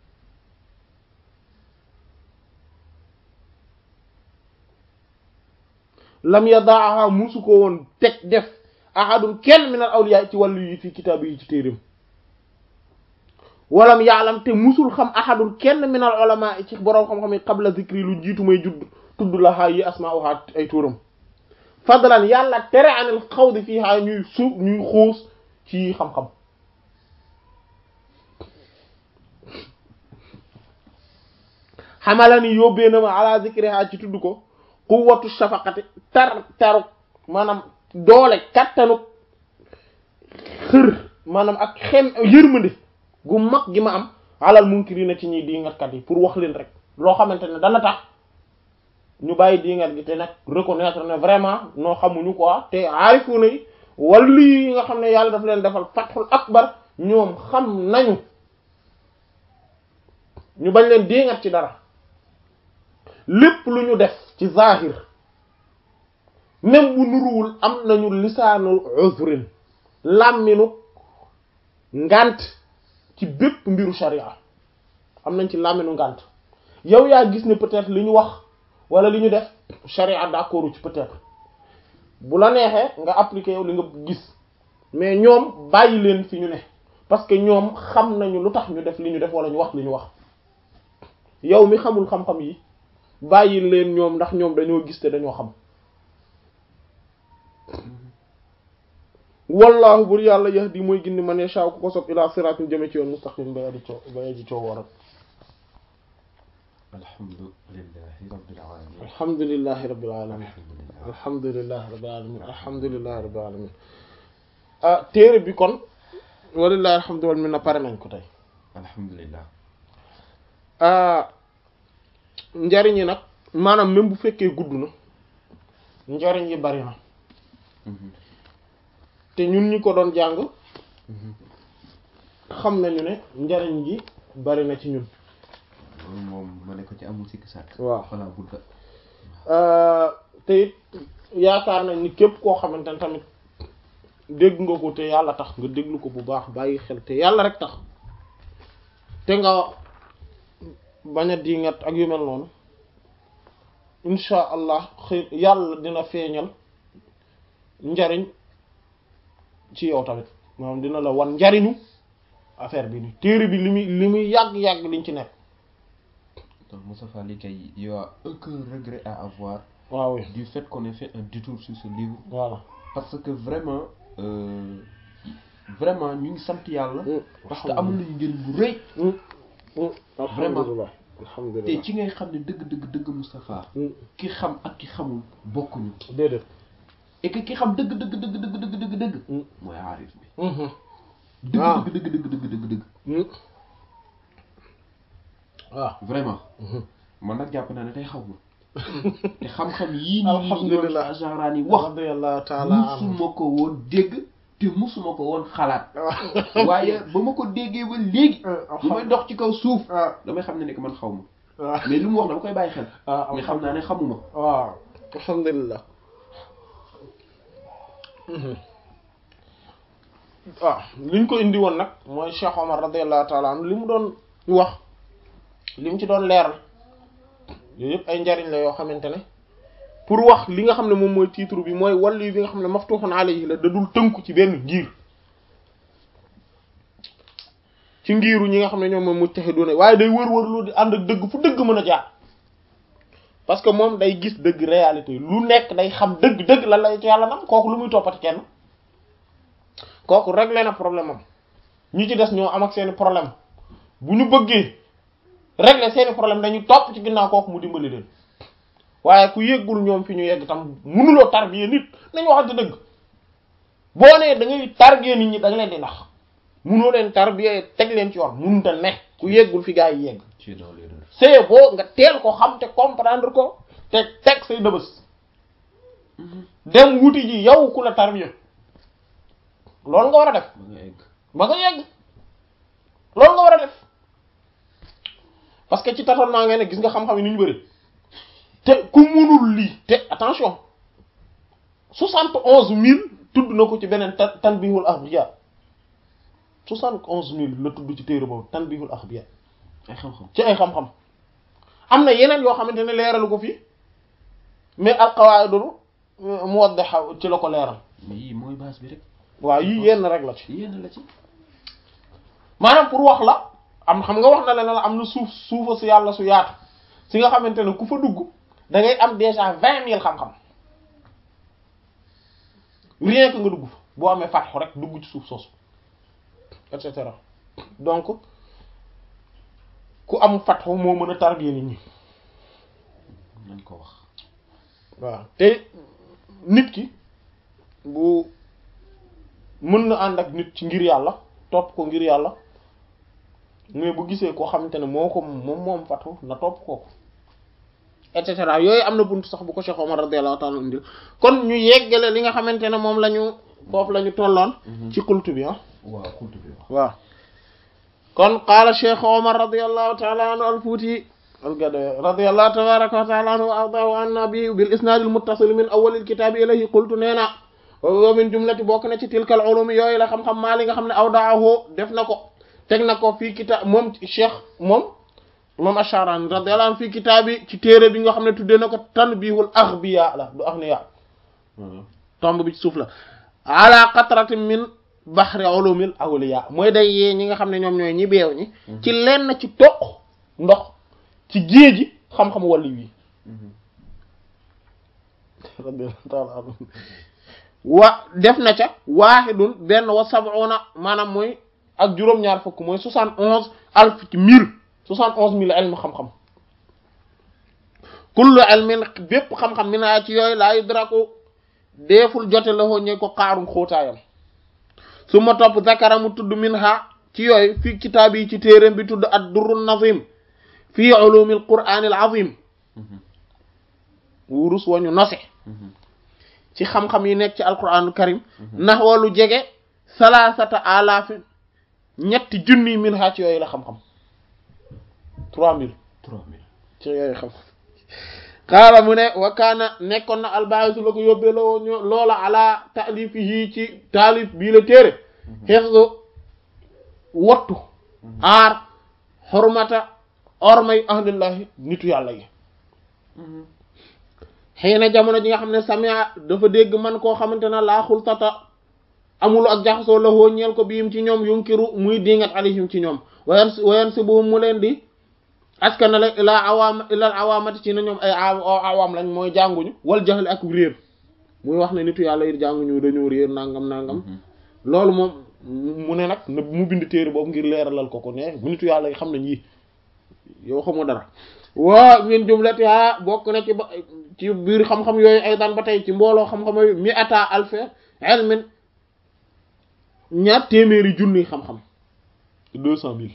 lam yadaaha musu ko woon teg def ahadun kenn min al awliya ci wàllu yi fi kitaab yi ci téerim walam yaalam te musul xam ahadun kenn min al ulama ci boroom xam-xam yi qabla zikri lu jiitu may judd tudd la xaa yi asmauha ay turam fadlan yàlla tere anil xawdi fii haa ñuy su ñuy xuus ci xam-xam xamala ni yóbbee na ma ala zikri haa ci tudd ko quwwatu shafaqati tar taru maanaam doole kattanu xër maanaam ak xem yërmande gu mag gi ma am alal munkirina ci ñuy diingatkat yi pour wax leen rek loo xamante ne dana tax ñu bàyyi diingat gi te nag reconnaître ne vraiment noo xamuñu quoi te aarifuuna yi wala yi nga xam ne yàlla daf leen defal fathul akbar ñoom xam nañu ñu bañ leen diingat ci dara lépp lu ñu def ci zahir même bu nuruwul am nañu lisaanul uzrin làmminu ngant ci bépp mbiru sharia am nañ ci làmminu ngant yow yaa gis ne peut-être li ñu wax wala li ñu def sharia d'accord ci peut-être bu la neexee nga appliquer yow li nga gis mais ñoom bàyyi leen fi ñu ne parce que ñoom xam nañu lu tax ñu def li ñu def wala ñu wax li ñu wax yow mi xamul xam-xam yi bàyyi leen ñoom ndax ñoom dañoo gis te dañoo xam wallahu bur yàlla yahdi mooy gindi man yasha ku ko sopp ila siratin jëme ci yoon mustaqim bay adi coo bay adi coo waral alhamdulillahi rabbil alamin alhamdulillahi rabbil alamin alhamdulillahi rabbil alamin alhamdulillahi rabbil alamin ah téere bi kon walillahi alhamdu wal minna pare nañ ko tey alhamdulillah ah njariñ yi nag maanaam même bu fekkee gudd na njariñ yi bari na te ñun ñi ko doon jàng xam nañu ne njariñ gi bari na ci ñun loolu moom ma ne ko ci amul sikk sàkk waaw xanaa budda te it yaakaar nañ ni képp koo xamante ne tamit dégg nga ko te yàlla tax nga déglu ko bu baax bàyyi xel te yàlla rek tax te nga bañ a diingat ak yu mel noonu insha allah xëy yàlla dina feeñal njariñ ci yow tamit maanaam dina la wan njariñu affaire bi ni téere bi li muy li muy yàgg-yàgg liñ ci nekk donc Moustapha li kay y a aucun regret à avoir waaw oui du fait qu'on ait fait un détour sur ce livre voilà parce que vraiment euh, vraiment ñu ngi sant yàlla parce que amul nañu njëriñ bu rëy alhamdulillah te alhamdulillah ci ngay xam ne dëgg dëgg dëgg Moustapha ki xam ak ki xamul bokkuñu déedéet et que ki xam dëgg dëgg dëgg dëgg dëgg dëgg dëgg mooy aarif bi dëgg Ah. dëgg dëgg dëgg dëgg dëgg dëgg waaw vraiment man nag jàpp naa ne tey xaw ma te xam-xam yii nii Alhamdulillah. ñoom Ajaraan yi wax radiyallahu taala anhu musuma ko woon dégg te musuma ko woon xalaat waaye ba ma ko déggee ba léegi bu may dox ci kaw suuf ah damay xam ne ne que man xaw ma waaw mais lu mu wax dama koy bàyyi xel ah mais xam naa ne xamuma waaw alhamdulillah waaw liñ ko indi woon nag mooy Cheikh Omar radiyallahu taala anhu li mu doon wax li mu ci doon leeral yooyu yëpp ay njariñ la yoo xamante ne pour wax li nga xam ne moom mooy titre bi mooy wàllu bi nga xam ne maftuhun alayhi la da dul tënku ci benn ngir ci ngiru ñi nga xam ne ñoom mooy mujtahiduna waaye day wër-wër lu di ànd ak dëgg fu dëgg mën a jaar parce que moom day gis dëgg réalité lu nekk day xam dëgg-dëgg lan lay ci yàlla nam kooku lu muy toppati kenn kooku réglé na problème am ñi ci des ñoo am ak seeni problème bu ñu bëggee régler seeni problème dañuy topp ci ginnaaw kooku mu dimbali leen waaye ku yëggul ñoom fi ñu yegg tam mënuloo tarbiya nit nañu waxante dëgg boo nee da ngay tarbiya nit ñi da nga leen di nax mënoo leen tarbiya teg leen ci yoon mënut a ne ku yeggul fi gaa yi yegg tu es dans l'erreur c'est boo nga teel ko xam te comprendre ko te teg say dëbës dem wuti ji yow ku la tarbiya loolu nga war a def ba nga egg ba nga yegg loolu nga war a def parce que ci tâtonnement nga ne gis nga xam-xam yi ni ñu bëri te ku mënul lii te attention soixante onze mille tudd na ko ci beneen tan tanbihul akhbiya soixante onze mille la tudd ci téere boobu tanbihul akhbiya ay xam-xam ci ay xam-xam am na yeneen yoo xamante ne leeralu ko fii mais al qawaidul muwaddaha ci la ko leeral mais yii mooy base bi rek waaw yii yenn rek la ci yéen la ci maanaam pour wax la am xam nga wax na la ne la am na suuf suufa su yàlla su yaatu si nga xamante ne ku fa dugg da ngay am déjà vingt mille xam-xam rien que nga dugg fa boo amee fatxu rek dugg ci suuf soosu et cetera donc ku am fatxu moo mën a tarbiya nit ñi nañ ko wax waaw te nit ki bu mën na ànd ak nit ci ngir yàlla topp ko ngir yàlla mais bu gisee koo xamante ne moo ko moom moom fatu na topp kooku et cetera yooyu am na buntu sax bu ko Cheikh Omar radiyallahu ta'ala indil kon ñu yeggale li nga xamante ne moom la ñu foofu la ñu tolloon ci xultu bi ah waaw xultu bi wax waaw kon qaala Cheikh Omar radiyallahu ta'ala anhu al-Fuuti al-Gadawi radiyallahu tabaraka wa ta'ala anhu wa ardaahu anna bi bil isnaad al-muttasil min awwal al-kitaab ilayhi qultu nee na wa min jumlati bokk na ci tilkal ulum yooyu la xam-xam maa li nga xam ne awdaahu def na ko teg na ko fii kitaab moom Cheikh moom moom Ash-Sharani radiyallahu anhu fii kitaab bi ci téere bi nga xam ne tuddee na ko tanbihul aghbiya la du aghniya tomb bi ci suuf la ala qatratin min bahri ulumil awliya mooy day yee ñi nga xam ne ñoom ñooy ñi beew ñi ci lenn ci toq ndox ci géeji xam-xam wàllu wi radiyallahu ta'ala anhu wa def na ca waahidun benn wa sab'una maanaam mooy ak juróom-ñaar fukk mooy soixante onze alf ci mille soixante onze mille ilm xam-xam kullu ilmin bépp xam-xam mi naa ci yooyu laa yudraku deeful jote la ñe ko xaarum xóotaayam su ma topp zakara mu tudd min ha ci yooyu fi kitaab yi ci téeréem bi tudd ad durrun nazim fii ulumil qur'anil azim wurus wañu nose ci xam-xam yi nekk ci alquranul karim ndax walu jege salaasata alaafin ñetti junni min ha ci yooyu la xam-xam trois mille trois mille ci yooyu xam-xam xaala mu ne wa kaana nekkoon na albaayisu la ko yóbbee la woon loola ala taalifihi ci taalif bii la téere xefsu wattu aar xormata ormay ahlillahi nitu yàlla yi xëy na jamono ji nga xam ne samia dafa dégg man koo xamante ne laa xultata amul ak jaxasoo la hoo ñeel ko biim ci ñoom yunkiru muy dingat alayhim ci ñoom wayan wayan si bu mu leen di askana la ilaa awaam ilal awaamati ci na ñoom ay awaam lañ mooy jànguñu wal jaxle ak réer muy wax ne nitu yàlla yi jànguñu dañoo réer nangam nangam loolu moom mu ne nag na mu bind téere boobu ngir leeralal ko ko ne bu nitu yàlla yi xam nañ yi yow xamoo dara waa min jumlati ha bokk na ci ba ci biir xam-xam yooyu ay daan ba tey ci mbooloo xam-xam yooyu mi ata alfe ilmin ñaar téeméeri junni xam-xam deux cent mille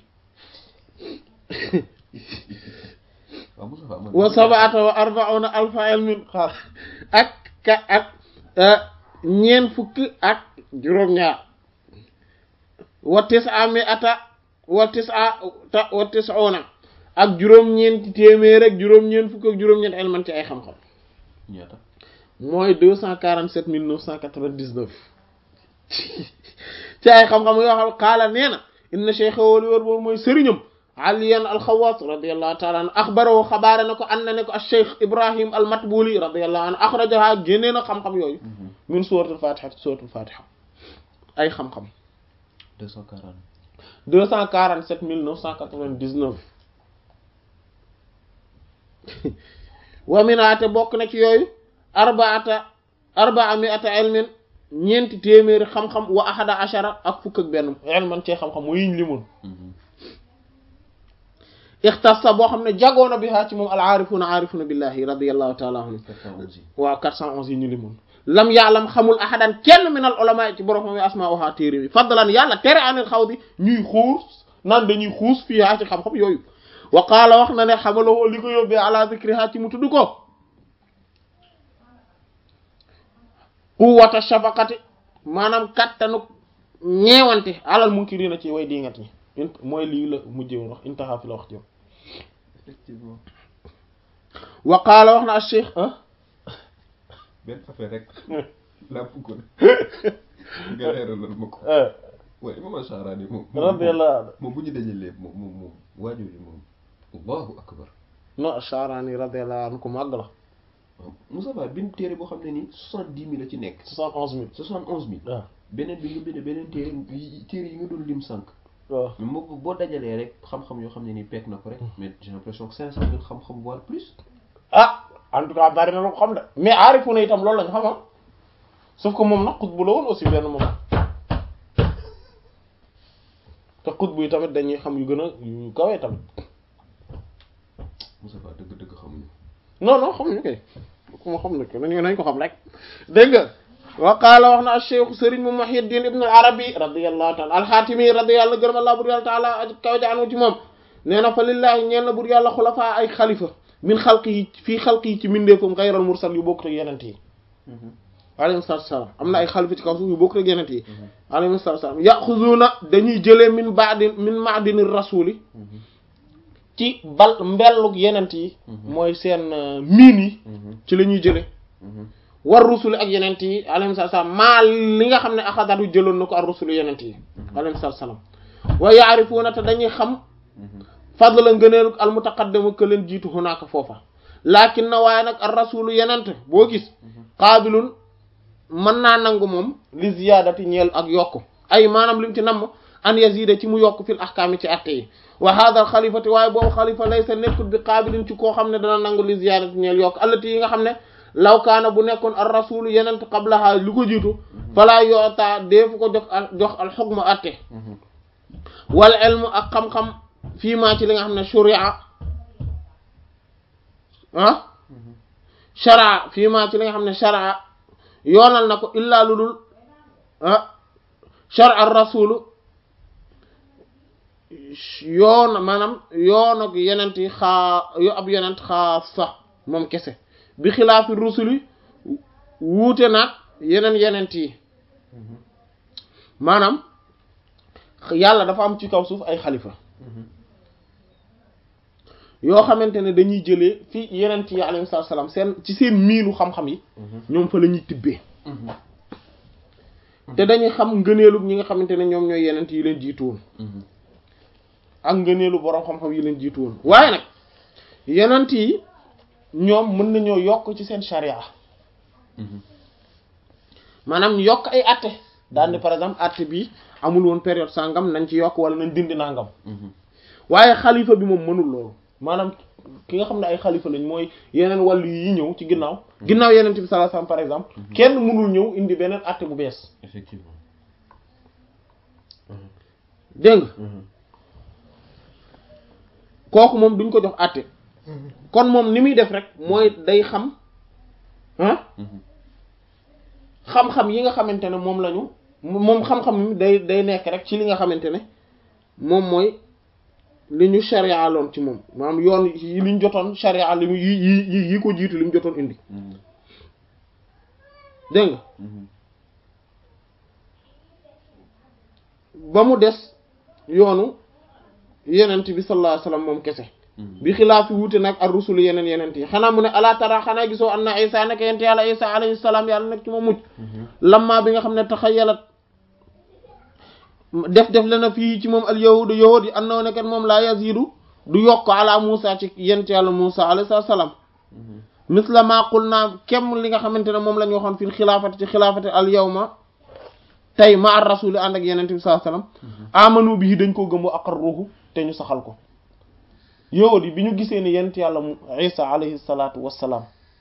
wa sabaata wa arbauna alfa ilmin xaar ak ka ak ñeen fukk ak juróom-ñaar wa tisa mi ata wa tisa ta wa tisuna ak juróom-ñeenti téeméer ak juróom-ñeent fukk ak juróom-ñeent ilman ci ay xam-xam ñaata mooy deux cent quarante sept mille neuf cent quatre-vingt-dix-neuf ci ay xam-xam yoo xam xaala nee na inna cheikh wali wër boobu mooy sëriñam aliyan alxawaas radiallahu taala anhu axbarahu xabaare na ko an na ne ko alcheikh ibrahim almatbuli radiallahu anhu axrajaha génnee na xam-xam yooyu min suratul fatiha suratul fatiha ay xam-xam 240 deux cent quarante sept mille neuf cent quatre-vingt-dix-neuf wa minaate bokk na ci yooyu arbaata arbaa miata ilmin ñeenti téeméeri xam-xam wa ahada ashara ak fukk ak benn ilman cee xam-xam mu yiñ limoon ixtassa boo xam ne jagoona bi haa ci moom al aarifuna aarifuna billahi radiallahu taala anhu waaw quatre cent onze yi ñu limoon lam yaalam xamul ahadan kenn min al ulama ci borom xam asma oha téere bi fadlan yàlla tere anil xaw di ñuy xuus naan dañuy xuus fii haa ci xam-xam yooyu wa qaala wax na ne xamaloo li ko yóbbee ala zikriha ci mu tudd ko quwwata shafaqati maanaam kattanu ñeewante alal munkirina ci way dingat ñi mooy lii la mujjee woon wax intaha fi la wax jëm effectivement wa qaala wax na al cheikh benn affaire rek laa bëggoon nga leeralal ma ko waaye Imam Sha'rani moom radiyallahu anhu moom bu ñu dajalee moom moom moom waajooju moom allahu akbar non Sha'rani radiyallahu anhu ko màgg la waaw Moussa Ba bind téere boo xam ne ni soixante-dix mille la ci nekk soixante onze mille soixante onze mille waaw beneen bi nga bind beneen téere yi téere yi nga doon lim sànq waaw mais moo boo dajalee rek xam-xam yoo xam ne nii pekk na ko rek mais j'ai l'impression que cinq cent mille xam-xam voire plus ah en tout cas bari na lu ko xam de mais aarifu na itam loolu lañ xam ah sauf que moom nag xutbu la woon aussi benn moment te xutbu yi tamit dañuy xam yu gën a yu kawee tamit Moussa Ba dëgg-dëgg xamuñu non non xamuñu kay ku ma xam ne ko nañu nañ ko xam rek dégg nga wa qaala wax na acheikh sëriñ mu Muhyiddin ibn al-Arabi radiyallahu taala al-Hatimi radiyallahu gërëm allah bur yàlla taala aj kaw jaanu ci moom nee na fa lillahi ñeel na bur yàlla xulafaa ay xalifa min xalqi yi fii xalqi yi ci mindeefam xayral mursal yu bokkut ak yenent yi alayhi salaatu wasalaam am na ay xalifa ci kaw suuf yu bokkut ak yenent yi alayhi salaatu wasalaam yaxuzuuna dañuy jëlee min baadin min maadini rasuli ci bal mbellug yenent yi mooy seen miin yi ci la ñuy jële war rusuli ak yenent yi alayhi salaam maa li nga xam ne axadatu jëloon na ko ar rusuli yenent yi alayhi salaam wa yaarifuuna te dañuy xam fadla ngëneelu al mutaqaddimu ke leen jiitu hunaaka foofa laakin na waaye nag ar rasulu yenent boo gis qaabilun mën naa nangu moom li ziyaadati ñeel ak yokk ay maanaam lim ci namm an yazida ci mu yokk fil ahkaami ci atte yi wa hada al xalifati waaye boobu xalifa laysa nekkul bi qaabilin ci koo xam ne dana nangu li ziyaadati ñeel yokk allati yi nga xam ne law kaana bu nekkoon ar rasulu yenent qablaha li ko jiitu falaa yoota deefu ko jox jox al xukma atte wal ilmu ak xam-xam fii maa ci li nga xam ne sharia ah sharia fii maa ci li nga xam ne sharia yoonal na ko illaa lu dul ah sharia rasulu yoon maanaam yoon ak yenent yi xaa yo ab yenent xaa sax moom kese bi xilaafi rusuli wuute naag yeneen yenent yi maanaam yàlla dafa am ci kaw suuf ay xalifa yoo xamante ne dañuy jëlee fi yenent yi alayhi salaam seen ci seen miinu xam-xam yi ñoom fa la ñuy tibbee te dañuy xam ngëneelu ñi nga xamante ne ñoom ñooy yenent yi leen jiitu woon ak ngëneelu boroom xam-xam yi leen jiitu woon waaye nag yenent yi ñoom mën nañoo yokk ci seen charia maanaam yokk ay atte daan ni par exemple atte bi amul woon période sangam nañ ci yokk wala nañ dindi nangam waaye xalifa bi moom mënul loolu maanaam ki nga xam ne ay xalifa lañ mooy yeneen wàllu yi ñëw ci ginnaaw ginnaaw yeneen bi sallallahu alayhi wasallam par exemple kenn mënul ñëw indi beneen atte bu bees effectivement dégg nga kooku moom duñ ko jox atte kon moom ni muy def rek mooy day xam ah xam-xam yi nga xamante ne moom lañu moom xam-xam mi day day nekk rek ci li nga xamante ne moom mooy li ñu sharia loon ci moom maanaam yoon yi li ñu jotoon sharia li mu yi yi yi ko jiitu li mu jotoon indi dégg nga ba mu des yoonu yenent bi sallallahu alayhi wasallam moom kese bi xilaaf fi wuute nag ar rusul yeneen yenent yi xanaa mu ne ala tara xanaa gisoo anna isa nekk yent yàlla isa alayhi salaam yàlla nekk ci ma mucc lamma bi nga xam ne taxayalat def def le na fii ci moom al yahudu yahud yi annoo ne kat moom laa yazidu du yokk ala Musa ci yent yàlla Musa alayhi salaam misla ma qul naa kem li nga xamante ne moom la ñu waxoon fil xilaafati ci xilaafati al yawma tey ma ar rasuli ànd ak yenente bi sallallahu alayhi wasallam amanu bi dañ ko gëm wa aqarruhu te ñu saxal ko yahud yi bi ñu gisee ne yent yàlla Isa alayhi salaatu wassalaam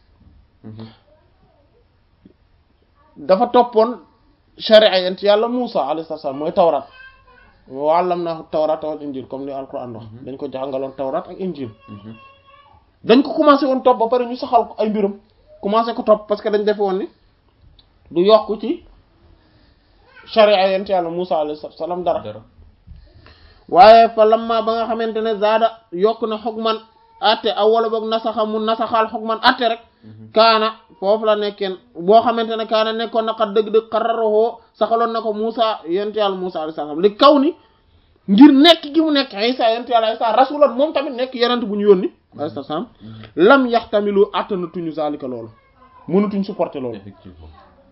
dafa toppoon sharia yent yàlla Musa alayhi salaam mooy tawrat wa allamnaahu tawrata wal injil comme ni alquran wax dañ ko jàngaloon tawrat ak injil dañ ko commencé woon topp ba pare ñu saxal ko ay mbiram commencé ko topp parce que dañ defe woon ni du yokk ci sharia yent yàlla Musa alayhi salaam dara waaye fa lamma ba nga xamante ne zaada yokk na xogman atte aw wala boog nasaxa mu nasaxaal xogman atte rek kaana foofu la nekkeen boo xamante ne kaana nekkoon na xat dëgg-dëgg xararoo saxaloon na ko Musa yent yàlla Musa alayhi salaam li kaw ni ngir nekk gi mu nekk Isa yent yàlla Isa rasulan moom tamit nekk yenent bu ñu yónni alayhi salaam lam yaxtamilu attanatuñu zalika loolu mënutuñ supporter loolu effectivement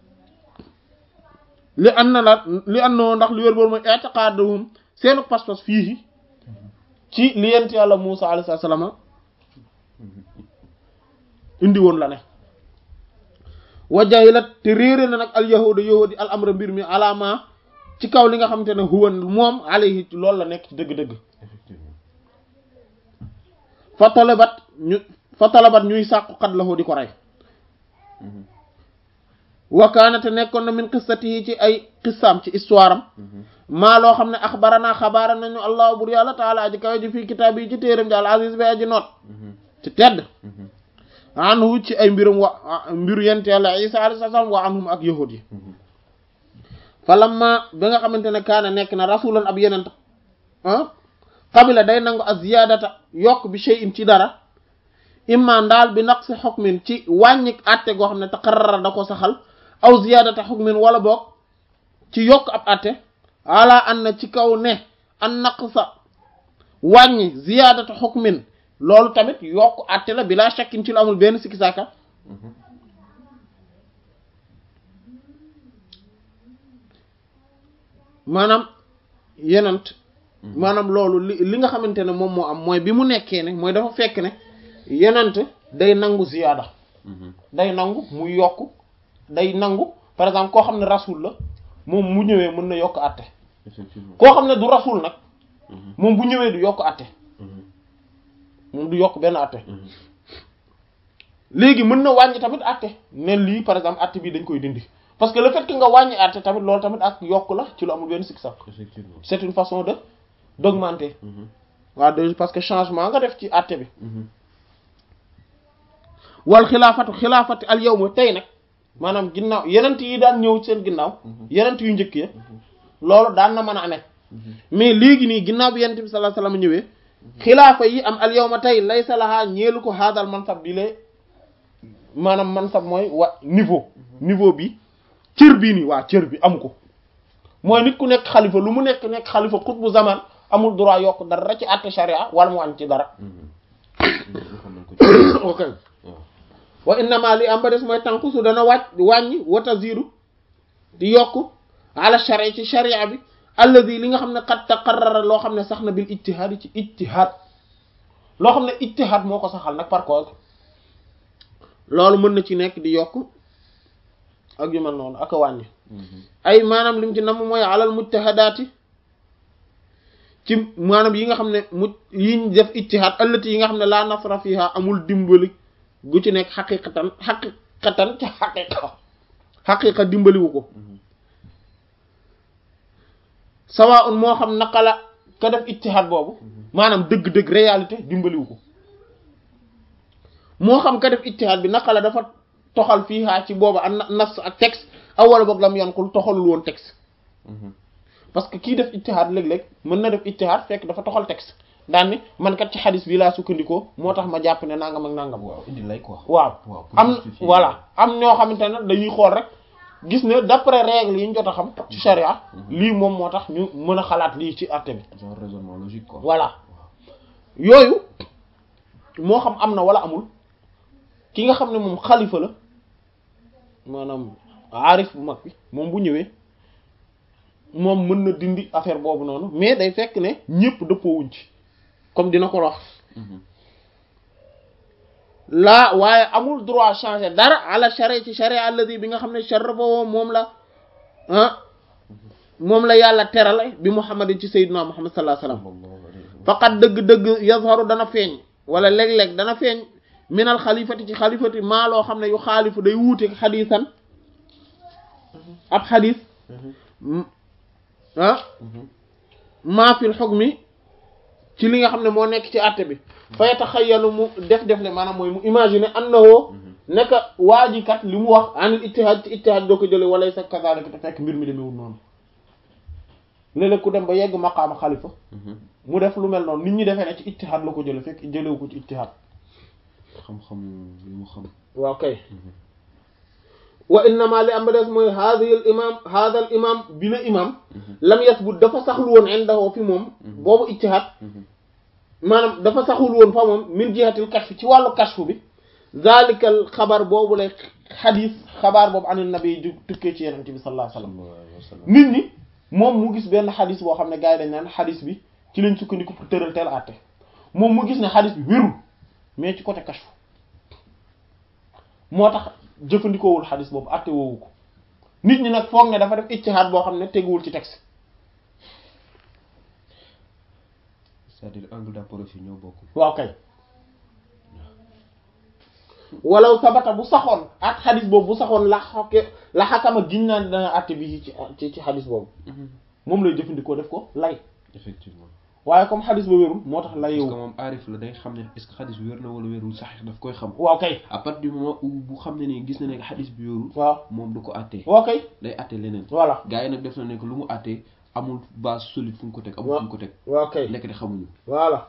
li an na la li an noo ndax li wér boolu mooy i'tiqaduhum seenu pas-pas fii ci li yent yàlla Musa alayhi salaam indi woon la ne wa jahilat te réere na nag al yahuda yahudi al amra mbir mi alama ci kaw li nga xamante ne huwa moom alayhi loolu la nekk ci dëgg-dëgg effectivement fa talabat ñu fa talabat ñuy sàqu xat la di ko rey wakaanate nekkoon na min qissati yi ci ay qissaam ci histoire am maa loo xam ne axbarana xabaara nañu allahu bur yàlla taala aji kawe ji fii kitaab yi ci téeram ji al aziz bi aji noot ci tedd anhu ci ay mbirum wa mbiru yent yàlla isa alayhi salaam wa anhum ak yahud yi fa lamma ba nga xamante ne kaana nekk na rasulan ab yenent ah qabila day nangu ak ziyaadata yokk bi shay'in ci dara imma ndaal bi naqsi xukmin ci wàññik atte goo xam ne taqarrara da ko saxal aw ziyaadata xukmin wala boog ci yokk ab atte ala an na ci kaw ne an naqsa wàññi ziyaadata xukmin loolu tamit yokk atte la bila shakkin ci lu amul benn sikki saaka maanaam yenent maanaam loolu li li nga xamante ne moom moo am mooy bi mu nekkee ne mooy dafa fekk ne yenent day nangu ziyaada day nangu muy yokk day nangu par exemple koo xam ne rasul la moom mu ñëwee mën na yokk àtte effectivement koo xam ne du rasul nag moom bu ñëwee du yokk àtte moom du yokk benn àtte léegi mën na wàññi tamit àtte ne lii par exemple àtte bii dañ koy dindi parce que le fait que nga wàññi àtte tamit loolu tamit ak yokk la ci lu amul benn sikk sax effectivement c'est une façon de d'augmenter waaw de parce que changement nga def ci àtte bi wal xilaafatu xilaafati al yawma tey nag maanaam ginnaaw yenent yi daan ñëw seen ginnaaw yenent yu njëkk ya loolu daan na mën a amee mais léegi nii ginnaaw bi yenent bi sallallahu alayhi wasallam ñëwee xilaafa yi am al yawma tey laysa lahaa ñeelu ko haadal mansab bi lee maanaam mansab mooy wa niveau niveau bi cër bii nii waa cër bi amu ko mooy nit ku nekk xalifa lu mu nekk nekk xalifa xutbu zaman amul droit yokk dara ci àtte sharia wala mu wàññi ci dara waxoon nañ ko ci ok waaw wa innama li am ba des mooy tànkusu dana wàcc wàññi wata ziru di yokk ala sharia ci sharia bi alladi li nga xam ne qad taqarrara loo xam ne sax na bil ijtihaad yi ci ijtihaad loo xam ne ijtihaad moo ko saxal nag par contre loolu mën na ci nekk di yokk ak yu mel noonu ak a wàññi ay maanaam lim ci nam mooy alal mujtahadaati ci maanaam yi nga xam ne mu yiñ def ijtihaad allati yi nga xam ne laa nasra fiha amul dimbali gu ci nekk xaqiqatan xaqiqatan ci xaqiqa xaqiqa dimbaliwu ko sawa un moo xam naka la ka def ijtihaad boobu maanaam dëgg-dëgg réalité dimbaliwu ko moo xam ka def ijtihaad bi naka la dafa toxal fii haa ci booba ak nas ak texte aw wala boog lam yonkul toxalul woon texte parce que kii def ijtihaad léeg-léeg mën na def ijtihaad fekk dafa toxal texte daan ni man kat ci xadis bi laa sukkandikoo moo tax ma jàpp ne nangam ak nangam waaw indi lay quoi waaw waaw pour am justifier. voilà am ñoo xamante ne dañuy xool rek gis ne d'après règles yi ñu jot a xam ci charia lii moom moo tax ñu mën a xalaat lii ci àtte bi genre raisonnement logique quoi voilà yooyu moo xam am na wala amul ki nga xam ne moom xalifa la maanaam aarif bu mag bi moom bu ñëwee moom mën na dindi affaire boobu noonu mais day fekk ne ñëpp dëppoowuñ ci comme dina ko wax laa waaye amul droit changer dara ala charia ci charia alladi bi nga xam ne sharrafahu moom la ah moom la yàlla terale bi muhammadin ci sayyidina muhammad sallallahu alayhi wasallam faqat dëgg-dëgg yazharu dana feeñ wala léeg-léeg dana feeñ minal xalifati ci xalifati maa loo xam ne yu xaalifu day wuute xadiisan ab xadiis ah maa fil hukmi ci li nga xam ne moo nekk ci àtte bi fa yataxayyalu mu def def le maanaam mooy mu imaginer annahu nekk waa ji kat li mu wax anil ijtihaad ci ijtihaad doo ko jële wala sa kazaalika te fekk mbir mi demewul noonu léeg-léeg ku dem ba yegg maqaama xalifa mu def lu mel noonu nit ñi defee ne ci ijtihaad la ko jële fekk jëlewu ko ci ijtihaad xam-xam li mu xam waaw kay wa innama li am ba des mooy haadhi al imam haadha al imam bi la imam lam yasbut dafa saxul woon indahu fi moom boobu ijtihaad maanaam dafa saxul woon fa moom min jihatil kashf ci wàllu kashf bi zalikal xabar boobu lay xadis xabaar boobu an nabi ju tukkee ci yenente bi sallallahu alayhi wasallam nit ñi moom mu gis benn xadis boo xam ne gars yi dañ naan xadis bi ci lañ sukkandiku pour tëral teel àtte moom mu gis ne xadis bi wérul mais ci côté kashf moo tax jëfandikoowul xadis boobu àtte woowu ko nit ñi nag foog ne dafa def ijtihaad boo xam ne teguwul ci texte c'est-à-dire angle d'approche yi ñoo bokk waaw kay walaw sabata bu saxoon ak xadis boobu bu saxoon la xokke la xakama giñ naan dana àtte bi ci ci ci xadis boobu moom lay jëfandikoo def ko lay effectivement waaye comme xadis ba wérul moo tax parce layewu que moom aarif la day xam ne est-ce que xadis bi wér na wala wérul sax daf koy xam waaw kay à partir du moment où bu xam ne ni gis na ne xadis bi wérul waaw moom du ko àttee waaw kay day àttee leneen voilà gars yi nag def na ne que lu mu àttee amul base solide fu mu ko teg amul waaw fu mu ko teg waaw kay nekk de xamuñu voilà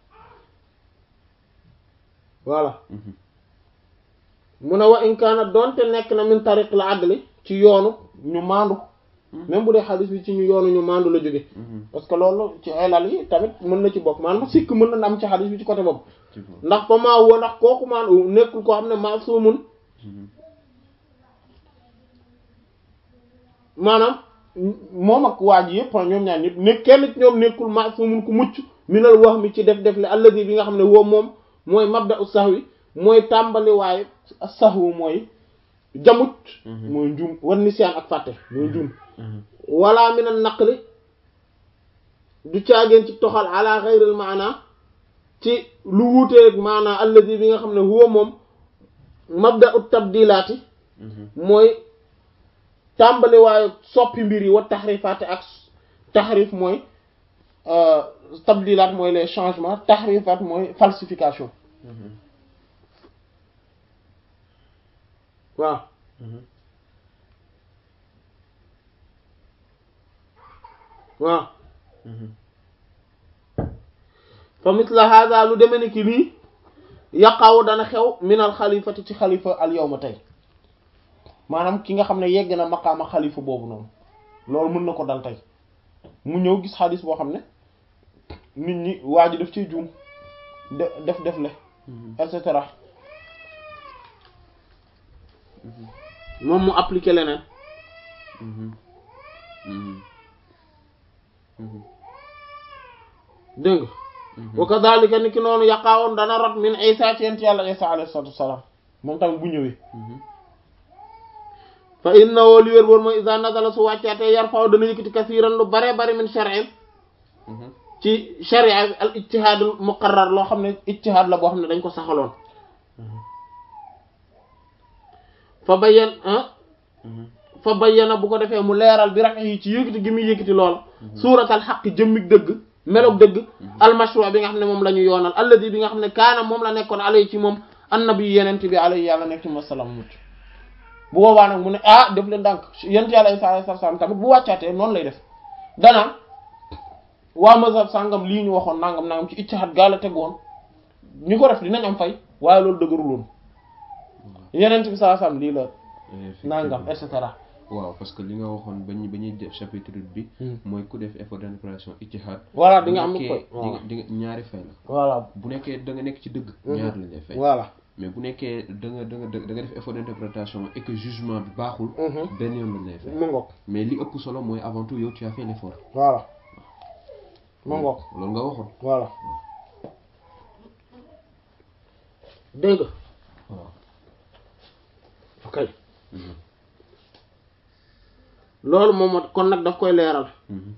voilà mu ne wa in kaana doonte nekk na min tariq la adli ci yoonu ñu maandu même bu dee xadis bi ci ñu yoonu ñu maandu la jóge parce que loolu ci elal yi tamit mën na ci bokk maanaam sikk mën na am ci xadis bi ci côté boobu ndax fa maa woo ndax kooku maan nekkul koo xam ne maasumun maanaam moom ak waa ji yëpp ñoom ñaar ñëpp ne kenn ci ñoom nekkul maasumun ku mucc minal wax mi ci def def le alladi bi nga xam ne woo moom mooy mabda u sahwi mooy tàmbali waaye sahwu mooy jamut mooy njuum war nisiyaan ak fàtte mooy njuum wala min an naqli du caageen ci toxal ala xayril maana ci lu wuuteeg maana alladi bi nga xam ne huwa moom mabda ut tabdilaati mooy tàmbali waaye soppi mbir yi wa taxrifaati ak taxrif mooy tabdilaat mooy les changements taxrifaat mooy falsification waaw waaw fa misla hada lu deme ni ki lii yaqaw dana xew minal xalifati ci xalifa al yawma tey maanaam ki nga xam ne yegg na maqaama xalifa boobu noonu loolu mën na ko dal tey mu ñëw gis xadis boo xam ne nit ñi waa ji daf ciy juum de def def le et cetera moom mu appliqué leneen dégg nga wa kadhalika ni ki noonu yaqaawoon dana rot min isa ci yent yàlla isa alayhi salatu wassalam moom tamit bu ñëwee fa innahu li wér boon mooy isa nazala su wàccaatee yar faw dana yëkkati kasiran lu bare bare min shar'in ci sharia al ijtihaad al muqarrar loo xam ne ijtihaad la boo xam ne dañ ko saxaloon fa bayyan fa bayyana bu ko defee mu leeral bi rax yi ci yëkkati gi muy yëkkati lool suuratal xaq jëmmig dëgg meloog dëgg almashru bi nga xam ne moom la ñu yoonal alladi bi nga xam ne kaana moom la nekkoon alay ci moom annabi yenent bi alay yàlla nekk ci masalaam mucc bu boobaa nag mu ne ah def leen ndànk yent yàlla isa alayhi salaam tamit bu wàccaatee noonu lay def danaan waa mazhab sàngam lii ñu waxoon nangam nangam ci ijtihaad gaa la tegoon ñu ko def dinañ am fay waaye loolu dëgëruloon yenent bi saa sam lii la nangam et cetera waaw parce que li nga waxoon ba ñu ba ñuy def chapitre bi mooy ku def effort d'interprétation ijtihaad voilà di nga am bu nekkee koy di nga di nga ñaari fay la voilà bu nekkee da nga nekk ci dëgg ñaar lañ lay fay voilà mais bu nekkee da nga da nga da nga def effort d'interprétation et que jugement bi baaxul benn yoon lañ lay fay mu ngoog mais li ëpp solo mooy avant tout yow tu as fait l'effort voilà mu ngoog loolu nga waxoon voilà dégg nga waaw ok loolu moom moo kon nag daf koy leeral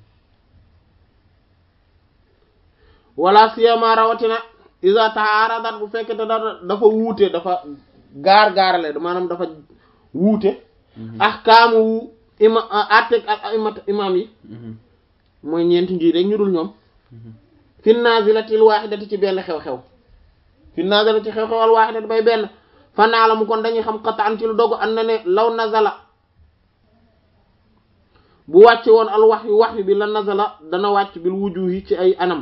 wala siyama rawatina isa taaradat bu fekkee te da dafa wuute dafa gaar gaarale maanaam dafa wuute ahkaamu ima atteg ak imat imam yi mooy ñeenti njiit rek ñu dul ñoom fi nazilatil wahidati ci benn xew-xew fi nazilati xew-xew al wahidati bay benn fa naa la mu kon dañuy xam qataan ci lu dogu an na ne law nazala bu wàcce woon al wax yu wax yu bi la nazala dana wàcc bil wujuhi ci ay anam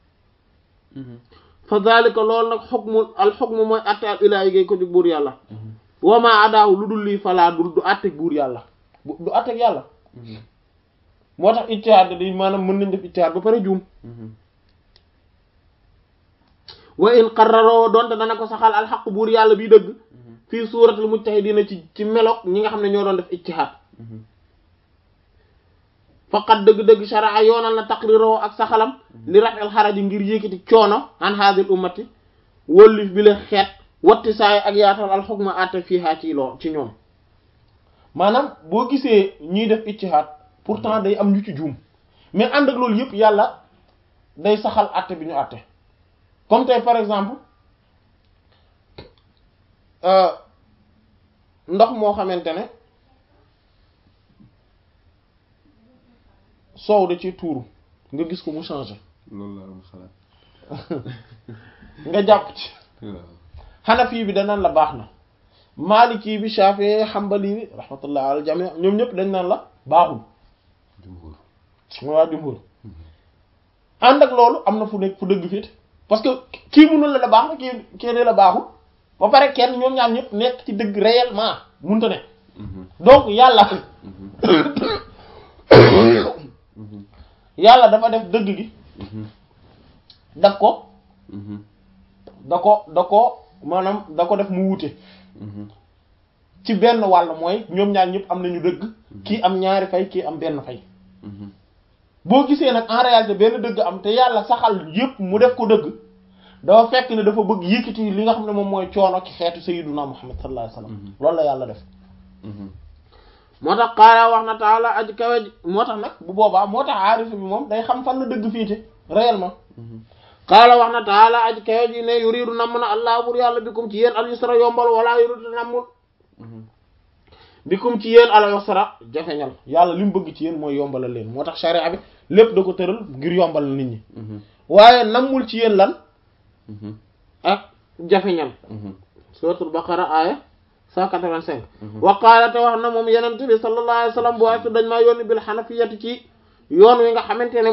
fa zalika loolu nag xukmu al xukmu mooy atte al ilaahi gay ko di buur yàlla wama adaahu lu dul lii falaa du du atteg buur yàlla du atteg yàlla moo tax ijtihaad di maanaam mën nañ def ijtihaad ba pare juum wa in qarraroo doonte dana ko saxal alxaq buur yàlla bi dëgg fii suuratul mujtahidiina ci ci meloog ñi nga xam ne ñoo doon def ijtihaad faqat dëgg-dëgg sharaa yoonal na taqriroo ak saxalam li rafel xaraji ngir yékkati coono an haadil ummati wëllif bi la xeet watti saay ak yaatal alxukma atte fiihaa ci loo ci ñoom maanaam boo gisee ñuy def ijtihaad pourtant day am ñu ci juum mais ànd ak loolu yëpp yàlla day saxal atte bi ñu atte comme tey par exemple ndox moo xamante ne soow da ci tuuru nga gis ko mu changé loolu la am xalaat nga jàpp ci waaw xanafi bi danaan la baax na maliki bi shafi xambali bi rahmatullah al jami ñoom ñëpp dañ naan la baaxul jumhur mooy waa jumhur ànd ak loolu am na fu nekk fu dëgg fit parce que kii munul la la baax na kii kii ne la baaxul ba pare kenn ñoom ñaar ñëpp nekk ci dëgg réellement munta ne donc yàlla yàlla dafa def dëgg gi daf ko da ko da ko maanaam da ko def mu wuute ci benn wàll mooy ñoom ñaar ñëpp am nañu dëgg kii am ñaari fay kii am benn fay boo gisee nag en réalité benn dëgg am te yàlla saxal yëpp mu def ko dëgg dafa fekk ne dafa bëgg yëkkati li nga xam ne moom mooy coono ci xeetu sayyiduna Muhammad sallallahu alayhi wasallam loolu la yàlla def moo tax xaaraa wax na taala aji kawe ji moo tax nag bu boobaa moo tax aarifa bi moom day xam fan la dëgg fiite réellement xaala wax na taala aji kawe ji ne yuriidu namm na allah bur yàlla bikum ci yéen al yusra yombal wala yuriidu nammul bikum ci yéen al yusra jafeñal yàlla li mu bëgg ci yéen mooy yombalal leen moo tax sharia bi lépp da ko tëral ngir yombal nit ñi waaye nammul ci yéen lan ak jafeñal suratul baqara aaya 185 wa qaala te wax na moom yenente bi sallallahu alayhi wa sallam bu waaye su dañ maa yónni bil xanafiyati ci yoon wi nga xamante ne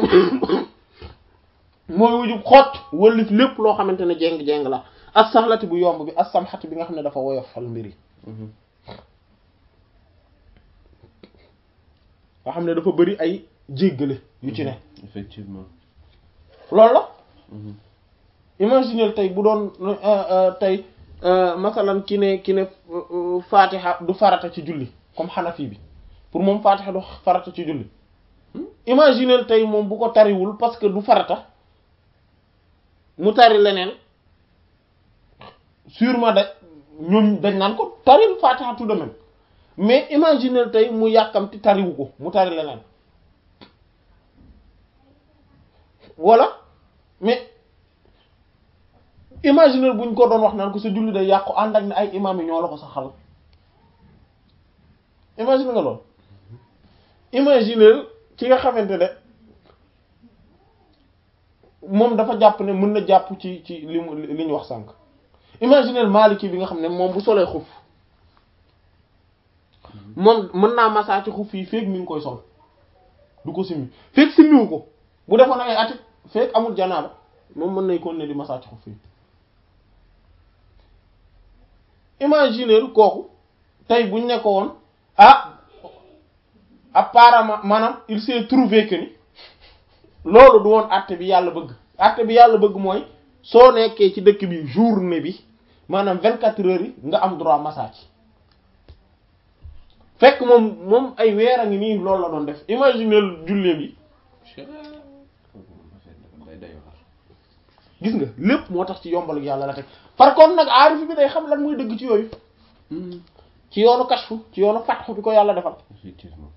mooy wujub xott wëllif lépp loo xamante ne jéng-jéng la as saxlati bu yomb bi as samxati bi nga xam ne dafa woyofal mbiri nga xam ne dafa bëri ay jéggale yu ci ne effectivement loolu la imaginez tey bu doon tey masalan ki ne ki ne fatiha du farata ci julli comme xanafi bi pour moom fatiha du farata ci julli imaginez tey moom bu ko tariwul parce que du farata mu tari leneen sûrement da ñoom dañ naan ko taril fatiha tout de même mais imaginez tey mu yàkkamti tariwu ko mu tari leneen voilà mais imaginer buñ ko doon wax naan ko sa julli day yàqu ànd ak ne ay imam yi ñoo la ko sa xal imaginer nga loolu imaginer ki nga xamante ne moom dafa jàpp ne mën na jàpp ci ci li mu li ñu wax sànq imaginer Maliki bi nga xam ne moom bu solee xuf moom mën naa masaa ci xuf yi feeg mi ngi koy sol du ko simmi feeg simmiwu ko bu defoon ay ati feeg amul janaaba moom mën nay kon ne di masaa ci xuf yi imaginer kooku tey buñ ne ko woon ah apparemment maanaam il s'est trouvé que ni loolu du woon àtte bi yàlla bëgg àtte bi yàlla bëgg mooy soo nekkee ci dëkk bi journée bi maanaam vingt quatre heures yi nga am droit massage fekk moom moom ay weer a ngi nii loolu la doon def imagineel julleem yi gis nga lépp moo tax ci yombal yàlla la teg par contre nag aarif bi day xam lan muy dëgg ci yooyu ci yoonu kashfu ci yoonu fatxu bi ko yàlla defal effectivement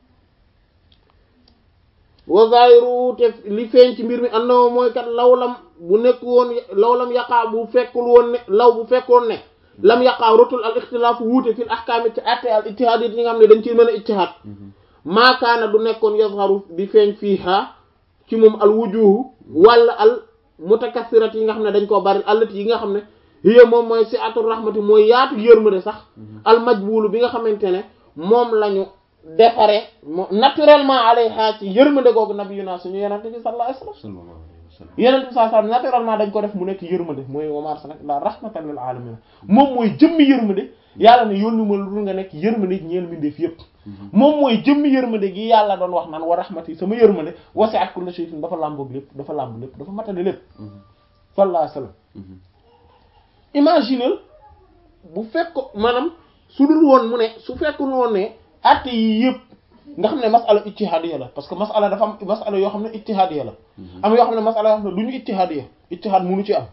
wa zahiru te li feeñ ci mbir mi annahu mooy kat lawlam bu nekk woon lawlam yaqaa bu fekkul woon ne law bu fekkoon ne lam yaqaa rotul al ixtilaaf wuute fil ahkaam ci atte al ijtihaad yi ñi nga xam ne dañ ciy mën a ijtihaad maakaana du nekkoon yazharu di feeñ fiiha ci moom al wujuhu wala al mutakassirat yi nga xam ne dañ koo bari allati yi nga xam ne hiya moom mooy si atul rahmati mooy yaatu yërmande sax al majbulu bi nga xamante ne moom lañu defare mo naturellement alayha ci yërmande googu nabiyuna suñu yenente bi sallallahu alayhi wasallam sallallahu alayhi wa sallam yenente bi sallallahu alayhi wasallam naturellement dañ ko def mu nekk yërmande mooy wa ma arsalnaka illa rahmatan lil alamin moom mooy jëmmi yërmande yàlla ne yónni ma lu nga nekk yërmande ñeel mbindeef yépp moom mooy jëmmi yërmande gi yàlla doon wax naan wa rahmati sama yërmande wasi'at kulla shay'in dafa làmboog lépp dafa làmb lépp dafa matale lépp sallallahu alayhi wasallam imaginez bu fekk maanaam su dul woon mu ne su fekkul woon ne atte yi yëpp nga xam ne masala ijtihadiya la parce que masala dafa am masala yoo xam ne ijtihadiya la am yoo xam ne masala yoo xam ne du ñu ijtihadiya ijtihad munu ci am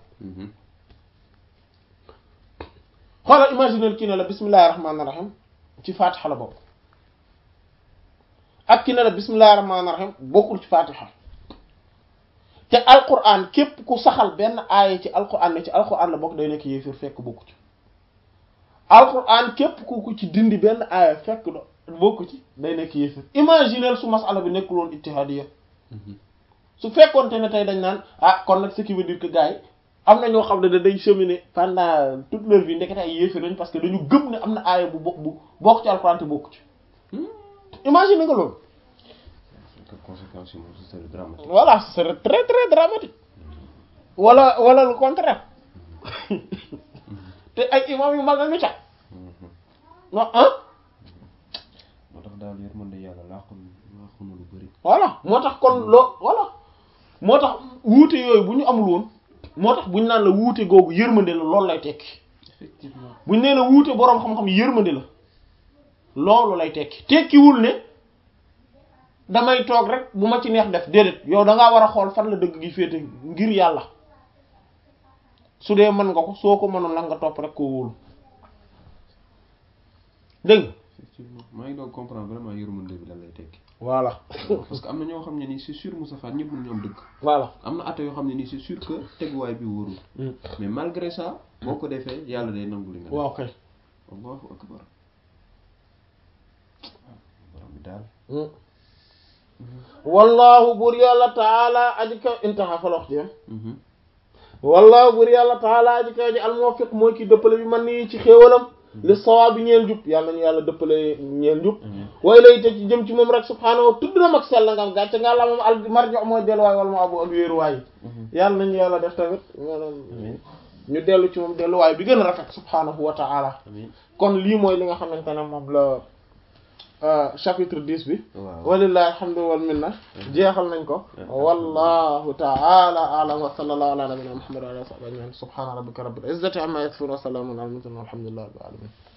xoolal imaginez kii ne la bismillahir rahmanir rahim ci fatiha la bokk ak ki ne la bismillahir rahmanir rahim bokkul ci fatiha te alquran képp ku saxal benn aaya ci alquran ne ci alquran la bokk day nekk yéefir fekk bokku ci alquran képp ku ku ci dindi benn aaya fekk do bokku ci day nekk yéefir imaginez su masala bi nekkul woon ittihadiya su fekkoonte ne tey dañ naan ah kon nag ce qui veut dire que gars yi am na ñoo xam ne dañ cheminer pendant toute leur vie ndekete ay yéefir nañ parce que dañu gëm ne am na aaya bu bokk bu bokk ci alquran te bokku ci imagine nga loolu conséquences yi moom ce serait dramatique voilà ce serait très très dramatique wala wala le contraire te ay imam yu mag a ngi ca non ah moo tax daal yërmande yàlla laaxul laaxul na lu bëri voilà moo tax kon loo voilà moo tax wuute yooyu bu ñu amul woon moo tax bu ñu naan la wuute googu yërmande la loolu lay tekki effectivement bu ñu nee la wuute boroom xam-xam yërmande la loolu lay tekki tekkiwul ne damay toog rek bu ma ci neex def déedéet yow da ngaa war a xool fan la dëgg gi féete ngir yàlla su dee mën nga ko soo ko mënoon nag nga topp rek koo wóolu dégg nga effectivement maa ngi doon comprendre vraiment yërmande bi lan lay tekki voilà parce que am na ñoo xam ne nii c'est sûr Moussa Fall ñëpp mënuñu am dëgg voilà am na atte yoo xam ne nii c'est sûr que teguwaay bi wóorul mais malgré ça boo ko defee yàlla day nangu li nga def waaw kay allahu akbar borom bi daal wallahu buur yàlla taala aji kaw intaha fa la wax ji wallahu buur yàlla taala aji kaw ji almuwaffiq mooy ki dëppale bi man nii ci xéewalam li sawaab bi ñeel jub yàlla nañu yàlla dëppale ñeel jub way lay te ci jëm ci moom rek subhaanahu tudd na mag sell nga am gàcce nga la moom al marjo mooy delluwaay wala mu abu ak wéeruwaay yàlla nañu yàlla def tamit maanaam ñu dellu ci moom delluwaay bi gën a rafet subhaanahu wa taala kon lii mooy li nga xamante ne moom la chapitre 10 bi waaw walillahi alhamdu wal minna jeexal nañ ko wallahu ta'ala a'lam wa sallallahu ala nabiyyina muhammad wa ala alihi wa sahbihi ajma'in subhana rabbika rabbil izzati amma yasifun wa salamun ala al mursalin walhamdulillahi rabbil alamin